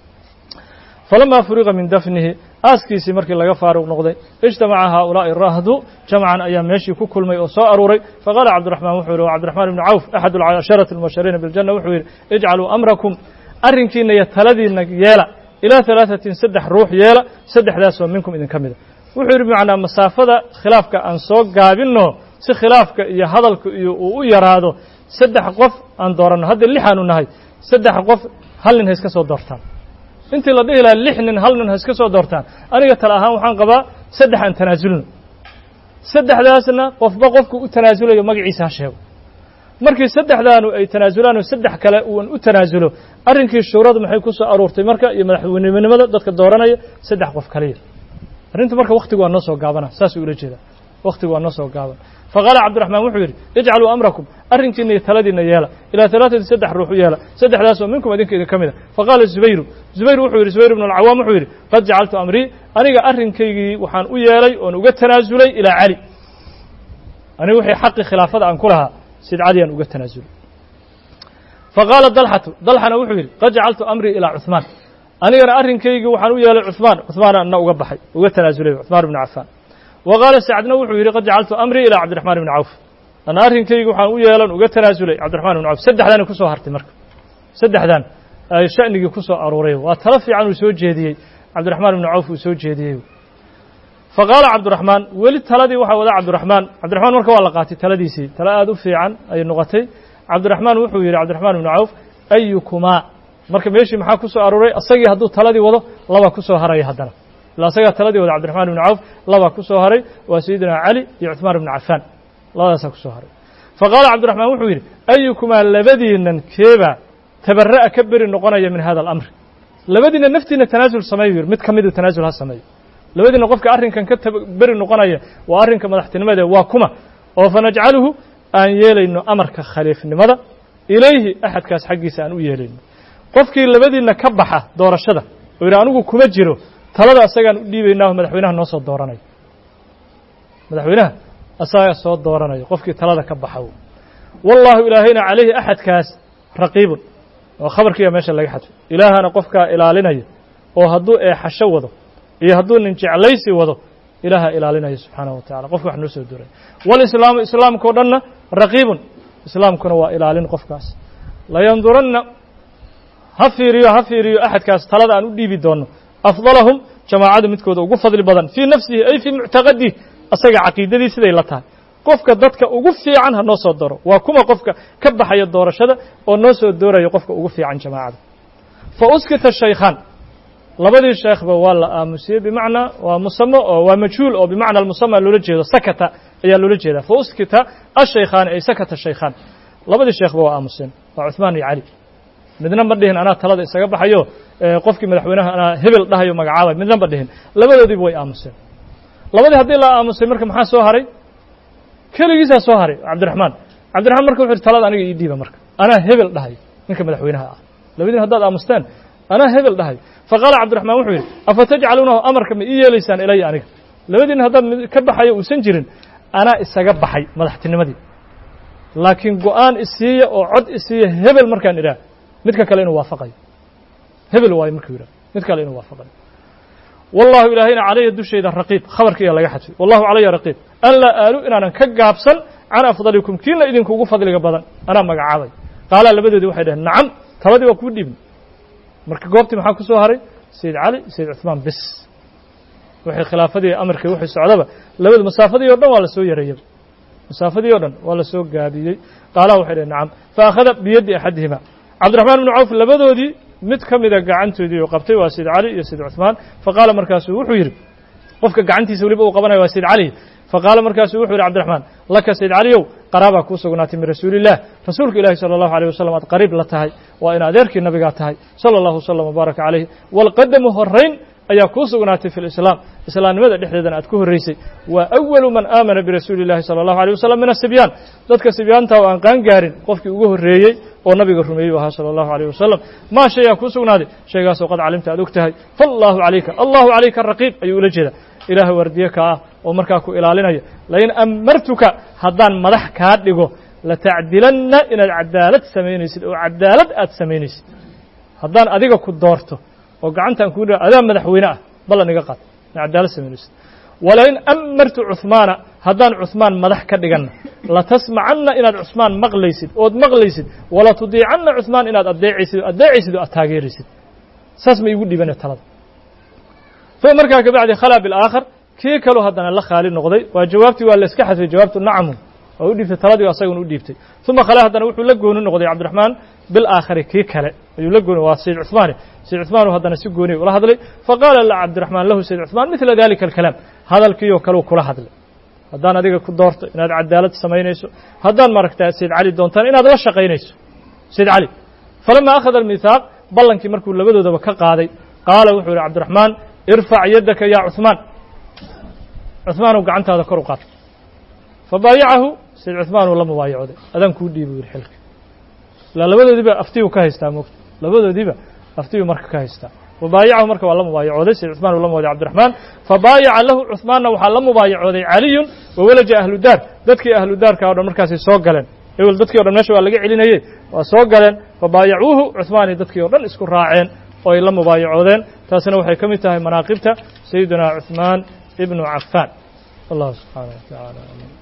falamaa furiqa min dafnihi aaskiisii markii laga faaruq noqday ijtamaca haaulaa'i rahdu jamcan ayaa meeshii ku kulmay oo soo aruuray faqaala cabdiraxmaan wuxuu yihi cabdiraxmaan ibni cawf axad alcasharati almubashariina biljanna wuxuu yidhi ijcaluu amrakum arrinkiina iyo taladiina yeela ilaa halaatatin saddex ruux yeela saddexdaasoo minkum idinka mida wuxuu yidhi bimacnaa masaafada khilaafka aan soo gaabinno si khilaafka iyo hadalka iyo uu u yaraado saddex qof aan dooranno hadda lixaanu nahay saddex qof hal nin ha iska soo doortaan intii la dhihi lahaa lix nin hal nin ha iska soo doortaan aniga tala ahaan waxaan qabaa saddex aan tanaasulno saddexdaasna qofba qofku u tanaasulayo magaciisa ha sheego markii saddexdaanu ay tanaasulaan oo saddex kale uan u tanaasulo arrinkii shuuradu maxay ku soo aruurtay marka iyo madaxweynenimada dadka dooranaya saddex qof kaliya arrinta marka waktigu waa noo soo gaabana saasuu ula jeedaa waktigu waa noo soo gaaban faqaala cabdiraxmaan wuxuu yidhi ijcaluu amrakum arrinkiina iyo taladiina yeela ilaa talaatati saddex ruux u yeela saddexdaasoo minkum idinka idin ka mida faqaala zubayru zubayr wuxuu yidhi zubayr ibnu alcawaam wuxuu yidhi qad jacaltu amrii aniga arrinkaygii waxaan u yeelay oon uga tanaasulay ilaa cali aniga wixii xaqii khilaafada aan ku lahaa sid cali aan uga tanaasulay faqaala dalxatu dalxana wuxuu yidhi qad jacaltu amrii ilaa cuثmaan anigana arrinkaygii waxaan u yeelay cuثmaan cuثmaan ana uga baxay uga tanaasulay cuثmaan ibnu cafaan wa qaala sacdna wuxuu yidhi qad jacaltu amrii ilaa cabdiraxmaan ibni cawf ana arrinkayga waxaan u yeelan uga tanaasulay cabdiraxmaan ibnu cawf saddexdaana kusoo hartay marka saddexdan ay sha'nigii ku soo aruuray waa talo fiican uu soo jeediyey cabdiraxmaan ibnu cawf uu soo jeediyey fa qaala cabdiraxmaan weli taladii waxaa wada cabdiraxmaan cabdiraxmaan marka waa la qaatay taladiisii talo aada u fiican ayay noqotay cabdiraxmaan wuxuu yidhi cabdiraxmaan ibnu cawf ayukumaa marka meeshii maxaa ku soo aruuray asagii hadduu taladii wado labaa ku soo haraya haddana ila asagaa taladii wada cabdiraxmaan ibnu cawf labaa ku soo haray waa sayidina cali iyo cuثmaan ibnu cafaan labadaasaa ku soo haray fa qaala cabdiraxmaan wuxuu yidhi ayukumaa labadiinan keebaa tabara'a ka beri noqonaya min hada alamri labadiina naftiina tanaasul sameeyu yidhi mid ka midu tanaasul ha sameeyo labadiina qofka arrinkan ka beri noqonaya waa arrinka madaxtinimade waa kuma oo fanajcaluhu aan yeelayno amarka khaliifnimada ilayhi axadkaas xaggiisa aan u yeelayno qofkii labadiinna ka baxa doorashada oo yidhi anigu kuma jiro talada asagaan u dhiibaynaaho madaxweynaha noo soo dooranayo madaxweynaha asagaa soo dooranayo qofkii talada ka baxa wallaahu ilaahayna calayhi axadkaas raqiibun oo khabarkiiba meesha laga xadfay ilaahana qofkaa ilaalinaya oo hadduu eexasho wado iyo hadduu nin jeclaysi wado ilaaha ilaalinaya subxaanahu wa tacala qofka wax noo soo dooray walislaamu islaamkao dhanna raqiibun islaamkuna waa ilaalin qofkaas layanduranna ha fiiriyo ha fiiriyo axadkaas talada aan u dhiibi doonno afdalahum jamaacada midkooda ugu fadli badan fii nafsihi ay fii muctaqadihi asaga caqiidadii siday la tahay qofka dadka ugu fiican ha noo soo doro waa kuma qofka ka baxaya doorashada oo noo soo dooraya qofka ugu fiican jamaacada fa uskita shaykhaan labadii sheekhba waa la aamusiyey bimacnaa waa musamo oo waa majhuul oo bimacna almusama loola jeedo sakata ayaa loola jeedaa fa uskita ashaykhaani ay sakata shaykhaan labadii sheekhba waa aamuseen waa cuثmaan iyo cali midna ma dhihin anaa talada isaga baxayo qofkii madaxweynaha anaa hebel dhahayo magacaabay midna ma dhihin labadoodiiba way aamuseen labadii haddii la aamusay marka maxaa soo haray keligiisaa soo haray cabdiraxmaan cabdiraxmaan marka wuxu uhi talada aniga ii dhiiba marka anaa hebel dhahayo ninka madaxweynaha ah labadiin haddaad aamusteen anaa hebel dhahayo fa qaala cabdiraxmaan wuxuu yidhi afa tajcaluunahu amarka ma ii yeelaysaan ilaya aniga labadiina haddaad ka baxayo uusan jirin anaa isaga baxay madaxtinimadii laakiin go-aan isiiya oo cod isiiya hebel markaan idhaah midka kale inuu waafaqayo hebel waayo markuu yidhah mid kale inuu waafaqayo wallahu ilaahayna calaya dushayda raqiib khabarkiiyaa laga xadfay wallahu calaya raqiib an laa aalu inaanan ka gaabsan can afdalikum kiina idinku ugu fadliga badan anaa magacaabay qaalaa labadoodii waxay dhaheen nacam taladii waa kuu dhiibna marka goobtii maxaa ku soo haray sayid cali sayid cuثmaan bis wixii khilaafadii amarkii wixii socdaba labadu masaafadii o dhan waa la soo yareeyaba masaafadii o dhan waa la soo gaabiyey qaalaha waxay dhaheen nacam fa akhada biyaddi axadihima cabdiraxmaan ibnu cawf labadoodii mid ka mida gacantoodii uu qabtay waa sayid cali iyo sayid cuثmaan faqaala markaasuu wuxuu yidhi qofka gacantiisa weliba uu qabanaya waa sayid cali faqaala markaasuu wuxuu yidhi cabdiraxmaan laka sayid caliyow qaraabaa kuu sugnaatay min rasuuli illah rasuulka ilaahi salى allahu alيyh wasalam aad qariib la tahay waa in adeerkii nabigaa tahay salى allahu wslam wbaaraka calayh walqadamu horayn ayaa kuu sugnaatay fi lislaam islaamnimada dhexdeedana aad ku horraysay waa awalu man aamana birasuuli illahi salى allahu alيyh wasalam min asibyaan dadka sibyaanta oo aan qaan gaarin qofkii ugu horreeyey oo nabiga rumeeyey ahaa salى allahu alيyh wasalam maa shayaa kuu sugnaaday shaygaasoo qad calimta aad og tahay faallahu calayka allahu calayka raqiib ayuu ula jeeda ilaah wardiye ka ah oo markaa ku ilaalinaya lain amartuka haddaan madax kaa dhigo latacdilanna inaad cadaalad samaynaysid oo cadaalad aad samaynaysid haddaan adiga ku doorto oo gacantaan kuu dha adaa madaxweyne ah ballan iga qaad ina cadaalad samaynaysid walain amartu cuثmaana haddaan cuثmaan madax ka dhiganna latasmacanna inaad cuثmaan maqlaysid ood maqlaysid wala tudiicanna cuثmaan inaad adeecaysid o adeecaysid oo aad taageeraysid saas ma iigu dhibane talada fa markaa kabacdi khalaa bilaakhar kii kaloo haddana la khaali noqday waa jawaabtii waa la iska xadfay jawaabtu nacmu waa u dhiibtay taladii asaguna u dhiibtay uma khale haddana wuxuu la gooni noqday cabdiraxmaan bilaakhari kii kale ayuu la gooni waa sayid cuثmaani sayid cuثmaan haddana si gooniy ula hadlay faqaala la cabdiraxmaan lahu sayid cuثmaan midla dalika alkalaam hadalkiioo kaleu kula hadlay haddaan adiga ku doorto inaad cadaalad samaynayso haddaan maaragta sayid cali doontaan inaad la shaqaynayso sayid cali falama akhada almithaaq ballankii markuu labadoodaba ka qaaday qaala wuxuu yihi cabdiraxmaan irfac yaddaka ya cuثmaan cuثmaanow gacantaada kor u qaad fabaayacahu sayid cuثmaanuu la mubaayacooday adaan kuu dhiibu yidhi xilka ilaa labadoodiiba aftiyu ka haystaa mogta labadoodiiba aftiyu marka ka haystaa fabaayacahu marka waa la mubaayacooday sayid cuثmaan uu la mubaayay cabdiraxmaan fabaayaca lahu cuثmaanna waxaa la mubaayacooday caliyun wawalaja ahlu daar dadkii ahlu daarka o dhan markaasay soo galeen ewel dadkii o dhan meesha waa laga celinayey waa soo galeen fabaayacuuhu cuثmaani dadkii o dhan isku raaceen oo ay la mubaayacoodeen taasina waxay ka mid tahay manaaqibta sayidina cuثmaan ibnu cafaan wallahu subxaanaه wa taعala